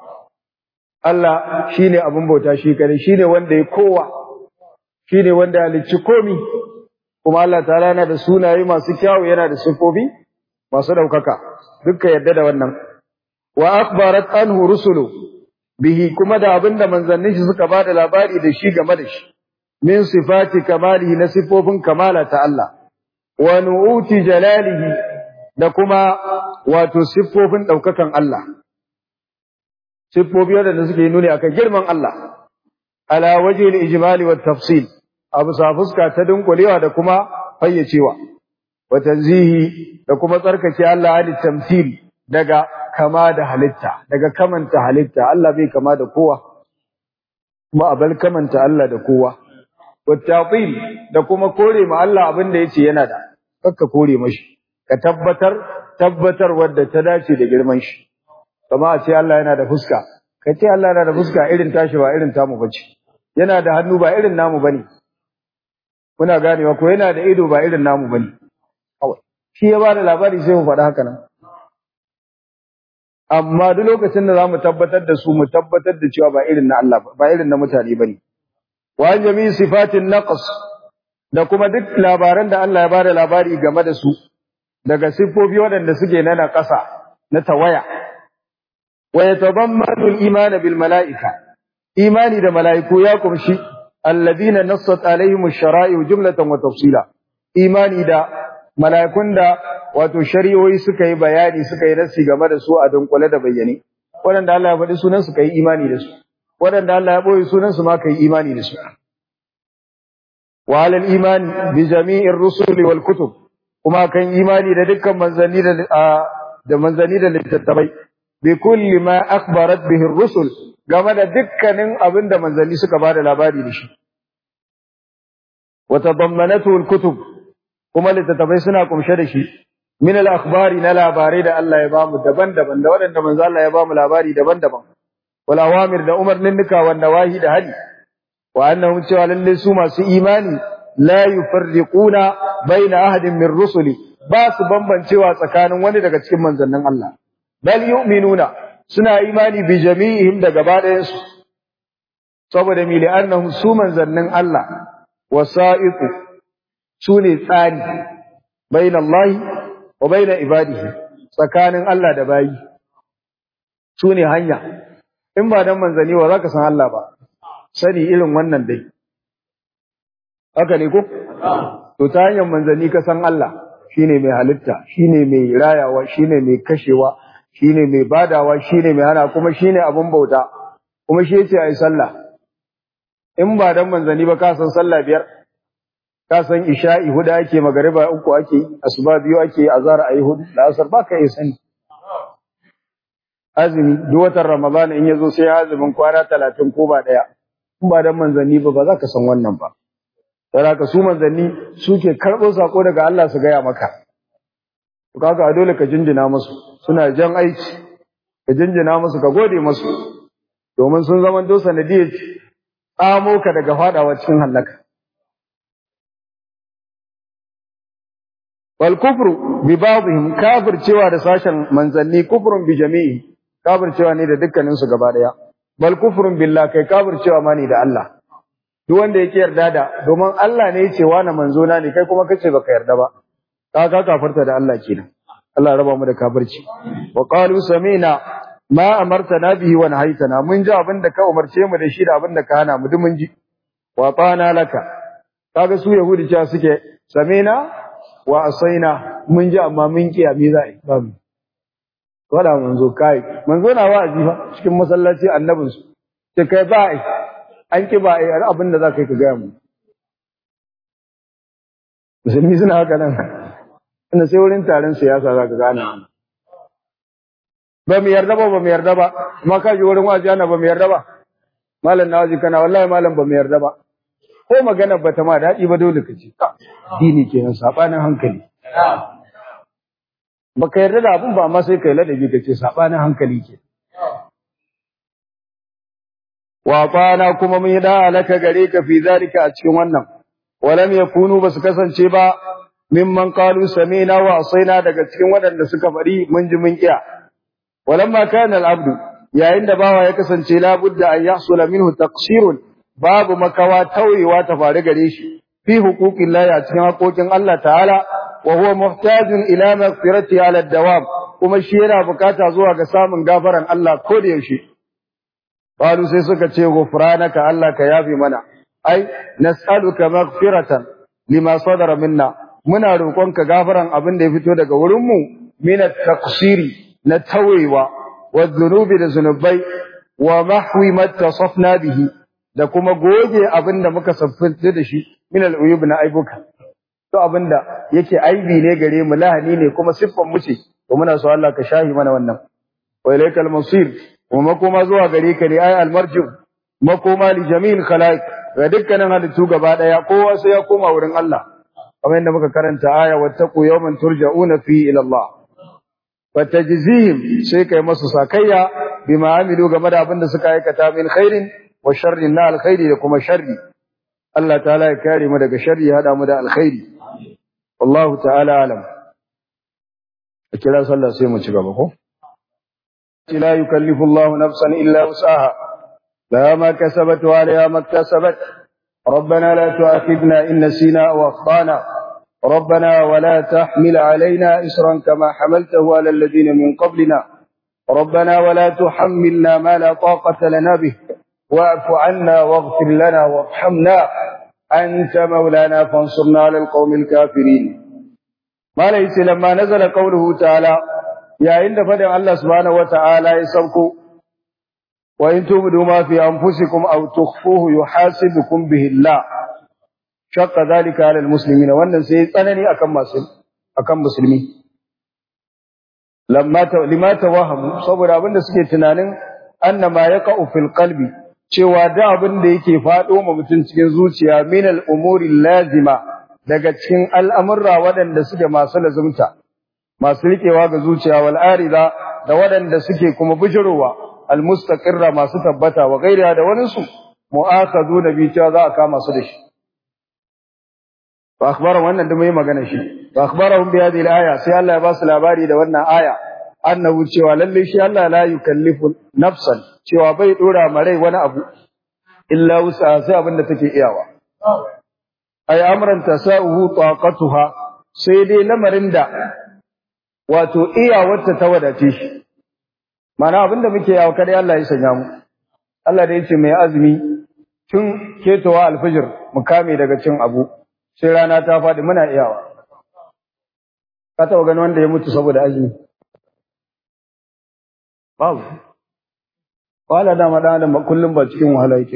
S1: Allah shine abin bauta shi kare shine wanda ya kowa shine wanda ya halicci komi kuma Allah ta'ala yana da sunaye masu kyawu yana da sifofi masu daukaka dukka yadda da wannan wa akhbarat anhu rusulu bihi kuma da abinda manzannin shi suka bada labari da shi game da shi min sifati kamalihi na sifofin kamala ta Allah wa nu'uti jalalihi da kuma wato siffofin daukakan Allah siffofi wadanda suke nuni akan girman Allah ala waje al-ijmali wat tafsil abu sa fuska ta dunkulewa da kuma fayyacewa wa tanzihi da kuma tsarkake Allah ali tamthil daga kama da halitta daga kamanta halitta Allah bai kama da kowa kuma abal kamanta Allah da kowa wa ta'til da kuma kore ma Allah abin da yace yana da kakka kore mashi ka tabbatar tabbatar wadda ta dace da girman shi kama a ce Allah yana da fuska ka ce Allah yana da fuska irin tashi ba irin tamu bace yana da hannu ba irin namu bane muna ganewa ko yana da ido ba irin namu bane kawai shi ya bada labari sai mu faɗa haka nan amma duk lokacin da zamu tabbatar da su mu tabbatar da cewa ba irin na Allah ba irin na mutane bane wa jami sifatin naqs da kuma duk labaran da Allah ya bada labari game da su daga siffofi waɗanda suke na ƙasa na tawaya wa yatadammanu al-iman bil mala'ika imani da mala'iku ya kumshi alladhina nassat alaihim ash-shara'i jumlatan wa tafsila imani da mala'ikun da wato shari'o'i suka yi bayani suka yi nasi game da su a dunkule da bayyane waɗanda Allah ya faɗi sunan su kai imani da su waɗanda Allah ya boye sunan su ma kai imani da su wa alal imani bi jami'ir rusuli wal kutub kuma kan imani da dukkan manzanni da da manzanni da littattafai bi kulli ma akhbarat bihi ar-rusul game da dukkanin abin da manzanni suka bada labari da shi wa tadammanatu al-kutub kuma littattafai suna kumshe da shi min al-akhbari na labarai da Allah ya bamu daban-daban da waɗanda manzo Allah ya bamu labari daban-daban wal awamir da umarnin nika wanda wahi da hali wa annahum cewa lalle su masu imani la yufarriquna baina ahadin min rusuli ba su bambancewa tsakanin wani daga cikin manzannin Allah bal yu'minuna suna imani bi jami'ihim da gaba ɗayan su saboda mi li'annahum su manzannin Allah wasa'iqu su ne tsari baina Allah wa baina ibadihi tsakanin Allah da bayi su ne hanya in ba dan manzanni wa zaka san Allah ba sani irin wannan dai haka ne ko to ta hanyar manzanni ka san Allah shine mai halitta shine mai rayawa shine mai kashewa shine mai badawa shine mai hana kuma shine abun bauta kuma shi yace ai sallah in ba dan manzanni ba ka san sallah biyar ka san isha'i huda ake magariba uku ake asuba biyu ake azhar ayi hudu da asar ba ka yi sani azumi duk watan ramadan in yazo sai azumin kwana 30 ko ba daya in ba dan manzanni ba ba za ka san wannan ba Saraka su manzanni suke karɓo sako daga Allah su gaya maka. To kaga dole ka jinjina musu, suna jan aiki, ka jinjina musu ka gode musu, domin sun zama to sanadiyar tsamo ka daga fadawa cikin hallaka. Wal kufru bi ba'dihim kafir cewa da sashen manzanni kufrun bi jami'i kafircewa ne da dukkanin su gaba daya bal kufrun billah kai kafircewa ma ne da Allah duk wanda yake yarda da domin Allah ne yace wani manzo na ne kai kuma kace baka yarda ba ka ka kafirta da Allah kenan Allah raba mu da kafirci wa qalu sami'na ma amartana bihi wa nahaytana mun ji abin da ka umarce mu da shi da abin da ka hana mu duk mun ji wa tana laka kaga su yahudi cewa suke sami'na wa asaina mun ji amma mun kiya me za a yi ba mu wada manzo kai manzo na wa'azi fa cikin masallaci annabin su ce kai ba ai an ki ba ai abin da za ka yi ka gaya mu musulmi suna haka nan inda sai wurin taron siyasa za ka gane ba mu yarda ba ba mu yarda ba amma ka ji wurin wa'azi ana ba mu yarda ba malam na wazi kana wallahi malam ba mu yarda ba ko magana ba ta ma daɗi ba dole ka ce dini kenan sabanin hankali baka yarda da abun ba amma sai kai ladabi ka ce sabanin hankali ke wa qana kuma mun yi da alaka gare ka fi zalika a cikin wannan walam yakunu basu kasance ba mimman qalu sami'na wa asaina daga cikin waɗanda suka faɗi mun ji mun kiya walamma kana al-abdu yayin da bawa ya kasance la budda an yahsula minhu taqsirun babu makawa tauyewa ta faru gare shi fi huquqillahi a cikin haƙoƙin Allah ta'ala wa huwa muhtajun ila maghfirati ala dawam kuma shi yana bukata zuwa ga samun gafaran Allah ko da yaushe qalu sai suka ce ghufranaka Allah ka yafi mana ai nas'aluka maghfiratan lima sadara minna muna roƙonka gafaran abin da ya fito daga wurin mu min at-taqsiri na tawewa wa dhunubi da zunubai wa mahwi ma tasafna bihi da kuma goge abin da muka saffanta da shi min al-uyub na aibuka to abinda yake aibi ne gare mu lahani ne kuma siffan mu ce to muna so Allah ka shahi mana wannan wa ilaikal masir kuma makoma zuwa gare ka ne ay al-marju makoma li jami'il khalaiq ga dukkanin halittu gaba daya kowa sai ya koma wurin Allah kamar yadda muka karanta aya wattaqu yawman turja'una fi ila Allah fatajzihim sai kai masu sakayya bima amilu game da abin da suka aikata min khairin wa sharrin na alkhairi da kuma sharri Allah ta'ala ya kare mu daga sharri ya hada mu da alkhairi wallahu ta'ala alam a kira sallah sai mu ci gaba ko la yukallifu Allahu nafsan illa wus'aha la ma kasabat wa la ma iktasabat ربنا لا تؤاخذنا إن نسينا أو أخطأنا ربنا ولا تحمل علينا إسرا كما حملته على الذين من قبلنا ربنا ولا تحملنا ما لا طاقة لنا به واعف عنا واغفر لنا وارحمنا أنت مولانا فانصرنا على القوم الكافرين ما ليس لما نزل قوله تعالى يا عند فدع الله سبحانه وتعالى يسوكو وإن تبدوا ما في أنفسكم أو تخفوه يحاسبكم به الله شق ذلك على المسلمين وأن سيطنني أكم مسلم أكم مسلمي لما لما توهموا صبر أبن سكي تنانين أن ما يقع في القلب cewa da abin da yake faɗo ma mutum cikin zuciya min al'umuri lazima daga cikin al'amurra waɗanda suke masu lazumta, masu riƙewa ga zuciya wal'arida da waɗanda suke kuma bijirowa almustaƙirra masu tabbata wa gaira da waninsu mu'aka zo da biciya za a kama su da shi. Ba akhbara wannan da mai magana shi, ba akhbara hun biya zai aya sai Allah ya ba su labari da wannan aya, annahu cewa lallai shi Allah la yukallifu nafsan cewa bai dora marai wani abu illa wusa sai abin da take iyawa ay amran tasauhu taqatuha sai dai lamarin da wato iyawarta ta wadace shi mana abin da muke yawa kada Allah ya sanya mu Allah da yace mai azumi tun ketowa alfijir mu kame daga cin abu sai rana ta faɗi muna iyawa ka taɓa gani wanda ya mutu saboda azumi babu wahala dama dan adam kullum ba cikin wahala yake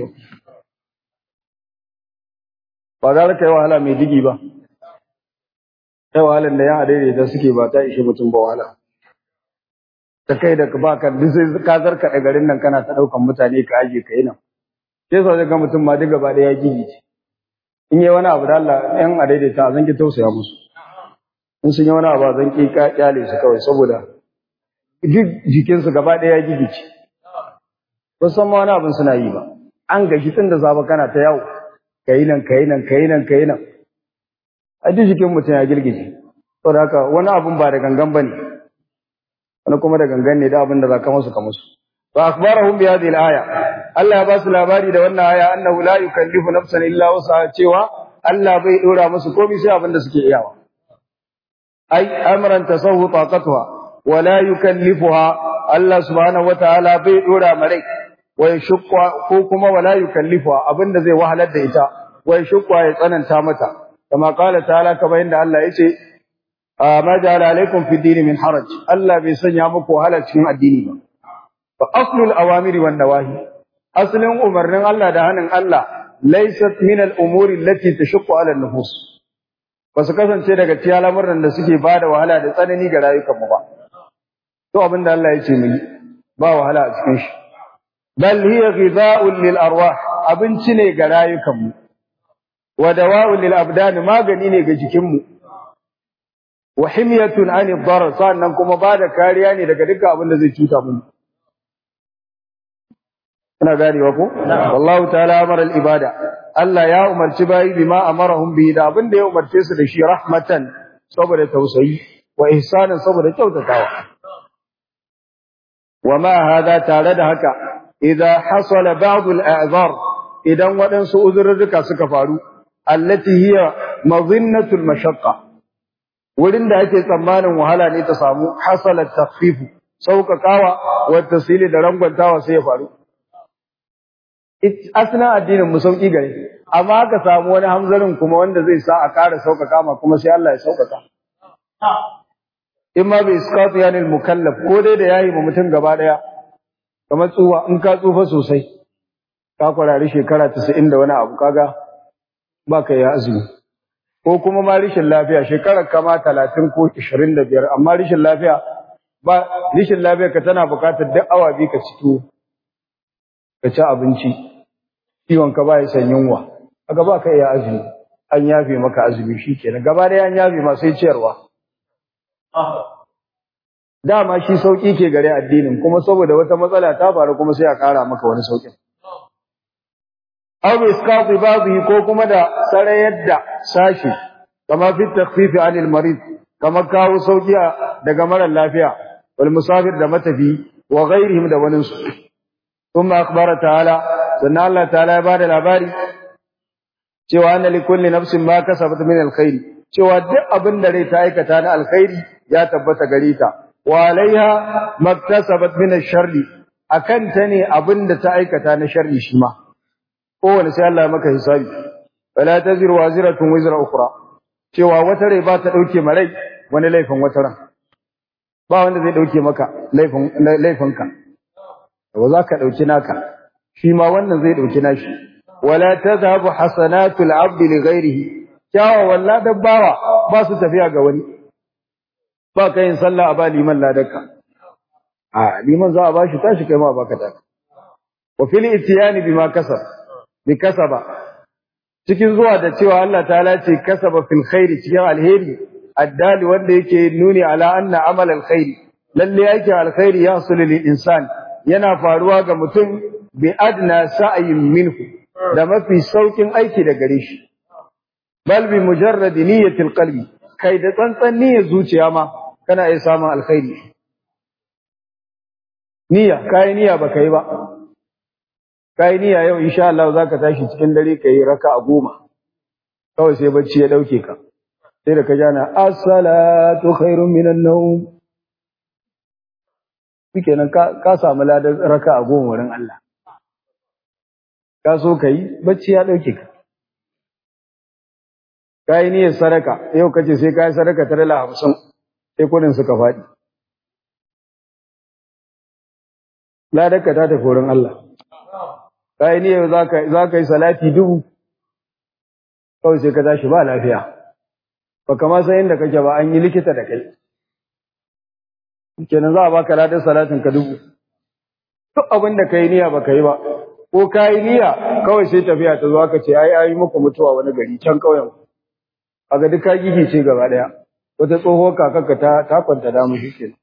S1: ba za ka yi wahala mai digi ba sai wahalan da yan adaidaita suke ba ta ishe mutum ba wahala ta kai da ba ka duk sai ka zarka da garin nan kana ta daukan mutane ka aje ka yi nan sai so ga mutum ma duk gaba daya gigi ce in yi wani abu da Allah yan adaidaita a zanki tausaya musu in sun yi wani abu a zanki ka kyale su kawai saboda duk jikinsu gaba daya gigi ce ba san ma wani abin suna yi ba an gashi tun da zaba kana ta yawo kayi nan kayi nan kayi nan kayi nan a duk jikin mutum ya girgije saboda haka wani abun ba da gangan bane wani kuma da gangan ne da abin da za ka musu ka musu fa akhbarahum bi hadhihi al-aya Allah ya ba su labari da wannan aya annahu la yukallifu nafsan illa wusaha cewa Allah bai dora musu komai sai abin da suke iyawa ai amran tasawwu taqatuha wa la yukallifuha Allah subhanahu wataala bai dora marai wa yashqa ko kuma wala yukallifuha abinda zai wahalar da ita wa yashqa ya tsananta mata kama qala ta'ala kamar inda Allah yace ma ja'ala alaikum fi dini min haraj Allah bai sanya muku wahala cikin addini ba fa aslul awamiri wan nawahi aslin umarnin Allah da hanin Allah laysat min al umuri allati tashqu ala an nufus basu kasance daga cikin al'amuran da suke bada wahala da tsanani ga rayukan mu ba to abinda Allah ya ce mu ba wahala a cikin shi bal hiya ghidha'un lil arwah abinci ne ga rayukan mu wa dawa'un lil abdan magani ne ga jikin mu wa himyatun anid darar sannan kuma ba da kariya ne daga dukkan abin da zai cuta mu ina ganewa ko wallahu ta'ala amara al ibada Allah ya umarci bayi bima amarahum bihi da abin da ya umarce su da shi rahmatan saboda tausayi wa ihsanan saboda kyautatawa wa ma hada tare da haka idza hasala ba'd al a'zar idan waɗansu uzurruka suka faru allati hiya madhinnatul mashaqqa wurin da ake tsammanin wahala ne ta samu hasalat takhfifu sauƙaƙawa wa tasili da rangwantawa sai ya faru asna addinin mu sauki gare amma ka samu wani hamzarin kuma wanda zai sa a ƙara sauƙaƙa ma kuma sai Allah ya sauƙaƙa in ma bai iskatu yani mukallaf ko dai da yayi ma mutum gaba daya kamar tsuwa in ka tsufa sosai ka kwarari shekara 90 da wani abu kaga baka ya azumi ko kuma ma rishin lafiya shekarar kama talatin ko ishirin da biyar amma rishin lafiya ba rishin lafiya ka tana buƙatar duk awa biyu ka ci ka ci abinci ciwon ka ba ya san yunwa aka ba ka iya azumi an yafe maka azumi shi kenan gaba da an yafe ma sai ciyarwa dama shi sauki ke gare addinin kuma saboda wata matsala ta faru kuma sai a ƙara maka wani saukin aw bi isqati ba'dhi ko kuma da sarayar da sashi kama fi takhfif an al marid kama kawo sauki daga mara lafiya wal musafir da matafi wa ghairihim da wani su thumma akhbara ta'ala sannan Allah ta'ala ya bada labari cewa anna li kulli nafsin ma kasabat min al khair cewa duk abin da rai ta aikata na alkhairi ya tabbata gare ta wa alaiha maktasabat min ash-sharri akan ta ne abin da ta aikata na sharri shi ma kowane sai Allah ya maka hisabi wala taziru waziratun wizra ukhra cewa wata rai ba ta dauke marai wani laifin wata ran ba wanda zai dauke maka laifin laifinka ba za ka dauki naka shi ma wannan zai dauki nashi wala tadhhabu hasanatul abd li ghairihi kyawa walla dabbawa ba su tafiya ga wani ba ka yin sallah a ba liman ladarka a liman za a ba shi tashi kai ma baka ta wa fil itiyani bima kasab bi kasaba cikin zuwa da cewa Allah ta'ala ce kasaba fil khairi cikin alheri addali wanda yake nuni ala anna amal alkhairi lalle yake alkhairi ya lil insan yana faruwa ga mutum bi adna sa'yin minhu da mafi saukin aiki da gare shi bal bi mujarrad niyyati alqalbi kai da tsantsan niyyar zuciya ma kana iya samun alkhairi niyya kai niyya baka yi ba kai niyya yau insha Allah zaka tashi cikin dare kai raka'a goma kawai sai bacci ya dauke ka sai da ka jana as-salatu khairun minan nawm shikenan ka ka samu ladan raka'a goma wurin Allah ka so kai bacci ya dauke ka kai niyyar sadaka yau kace sai kai sadaka ta dala 50 sai kudin suka faɗi ladarka ta tafi wurin Allah kai ne za ka za ka yi salati dubu kawai sai ka tashi ba lafiya ba kama san inda kake ba an yi likita da kai kenan za a baka ladan salatin ka dubu duk abin da kai niyya baka yi ba ko kai niyya kawai sai tafiya ta zo aka ce ai ai muku mutuwa wani gari can kauyen kaga duk ka gigice gaba daya wata tsohuwar kakarka ta ta kwanta da mu shikenan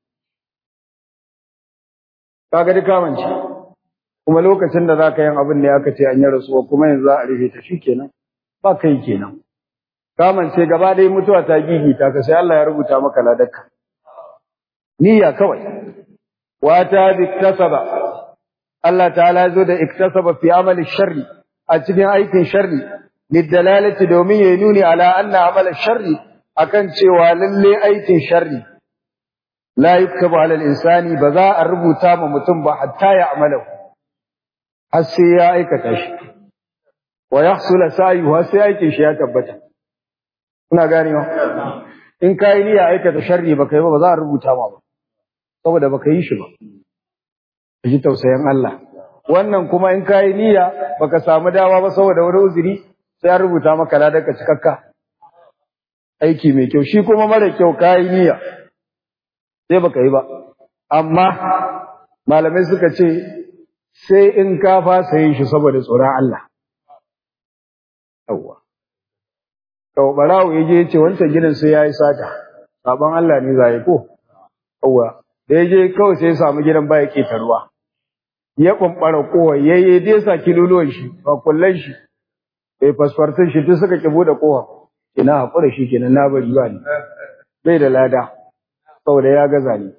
S1: kaga duk kamance kuma lokacin da zaka yin abin ne aka ce an yi rasuwa kuma yanzu za a rufe ta shikenan ba kai kenan kamance gaba ɗaya mutuwa ta gigita ka sai Allah ya rubuta maka ladarka niyya kawai wa ta bi iktasaba Allah ta'ala zo da iktasaba fi amali sharri a cikin aikin sharri lidalalati domin ya nuni ala anna amala sharri akan cewa lalle aikin sharri la yuktabu ala al-insani ba za a rubuta ma mutum ba hatta ya amalahu har sai ya aikata shi wa yahsula sa'yuhu sai aikin shi ya tabbata kuna ganewa in kai niyya aikata sharri baka yi ba ba za a rubuta ma ba saboda baka yi shi ba ji tausayin Allah wannan kuma in kai niyya baka samu dawa ba saboda wani uzuri sai an rubuta maka ladarka cikakka aiki mai kyau shi kuma mara kyau kai niyya sai baka yi ba amma malamai suka ce sai in ka fasa yin shi saboda tsoron Allah yawwa Kau barawo ya je ce wancan gidan sai ya yi sata, sabon Allah ne za ko? Yawwa, da ya je kawai sai ya samu gidan baya keta ruwa. Ya ɓamɓara kowa, ya yi dai sa kiluluwan shi, ba kullan shi, bai fasfartun shi duk suka ki buɗe kowa. Ina haƙura shi kenan na bari ba ni. Bai da lada, saboda ya gaza ni.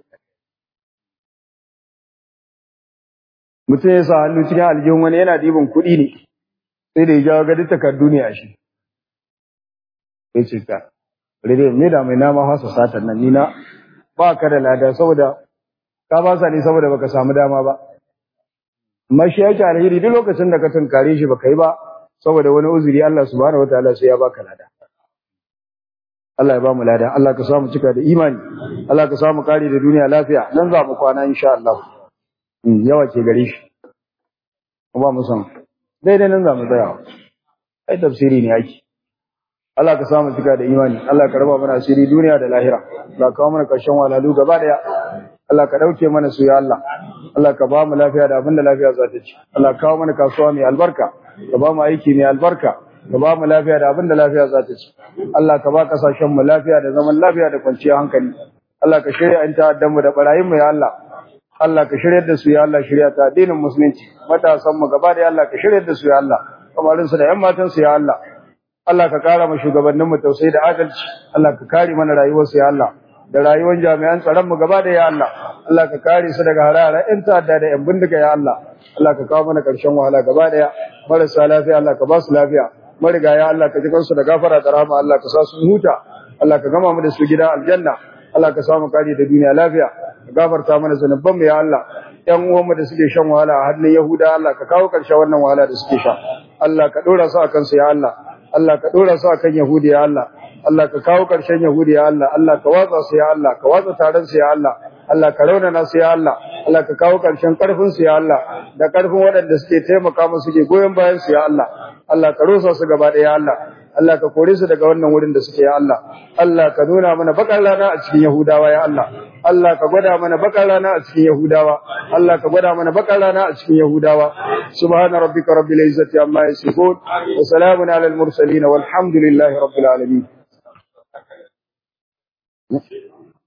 S1: Mutum ya sa hannu cikin aljihun wani yana ɗiban kuɗi ne, sai da ya jawo gadi takardu ne a shi. ya ce ka rere me da mai nama hasa satan nan nina ba ka da lada saboda ka ba sa ne saboda baka samu dama ba amma shi yake alheri duk lokacin da ka tunkare shi baka yi ba saboda wani uzuri Allah subhanahu wataala sai ya baka lada Allah ya ba mu lada Allah ka samu cika da imani Allah ka samu kare da duniya lafiya nan za mu kwana insha Allah yawa ke gare shi ba mu san daidai nan za mu tsaya ai tafsiri ne yake Allah ka samu cika da imani Allah ka raba mana asiri duniya da lahira Allah ka kawo mana karshen walalu gaba daya Allah ka dauke mana su ya Allah Allah ka ba mu lafiya da abinda lafiya za ta ci Allah ka kawo mana kasuwa mai albarka ka ba mu aiki mai albarka ka ba mu lafiya da abinda lafiya za ta ci Allah ka ba kasashen mu lafiya da zaman lafiya da kwanciyar hankali Allah ka shirya an ta'addan mu da barayin mu ya Allah Allah ka shiryar da su ya Allah shirya ta addinin musulunci matasan mu gaba da Allah ka shiryar da su ya Allah kamarin su da yan matan su ya Allah Allah ka kara mu shugabannin mu tausayi da adalci Allah ka kare mana rayuwar su ya Allah da rayuwar jami'an tsaron mu gaba da ya Allah Allah ka kare su daga harara in ta'adda da yan bindiga ya Allah Allah ka kawo mana karshen wahala gaba daya marasa lafiya Allah ka ba su lafiya marigaya Allah ka ji kansu da gafara da rahama Allah ka sa su huta Allah ka gama mu da su gida aljanna Allah ka samu kare da duniya lafiya ka gafarta mana zanuban mu ya Allah ƴan uwan mu da suke shan wahala a hannun Yahuda Allah ka kawo ƙarshen wannan wahala da suke sha Allah ka dora su akan su ya Allah Allah ka dora su akan Yahudi ya Allah Allah ka kawo ƙarshen Yahudi ya Allah Allah ka watsa su ya Allah ka watsa taron su ya Allah Allah ka raunana su ya Allah Allah ka kawo ƙarshen ƙarfin su ya Allah da ƙarfin waɗanda suke taimaka musu suke goyon bayan su ya Allah Allah ka rusa su gaba ɗaya ya Allah Allah ka kore su daga wannan wurin da suke ya Allah Allah ka nuna mana bakar rana a cikin Yahudawa ya Allah Allah ka gwada mana bakar rana a cikin Yahudawa Allah ka gwada mana bakar rana a cikin Yahudawa subhana rabbika rabbil izzati amma yasifun wa salamun alal mursalin walhamdulillahi rabbil alamin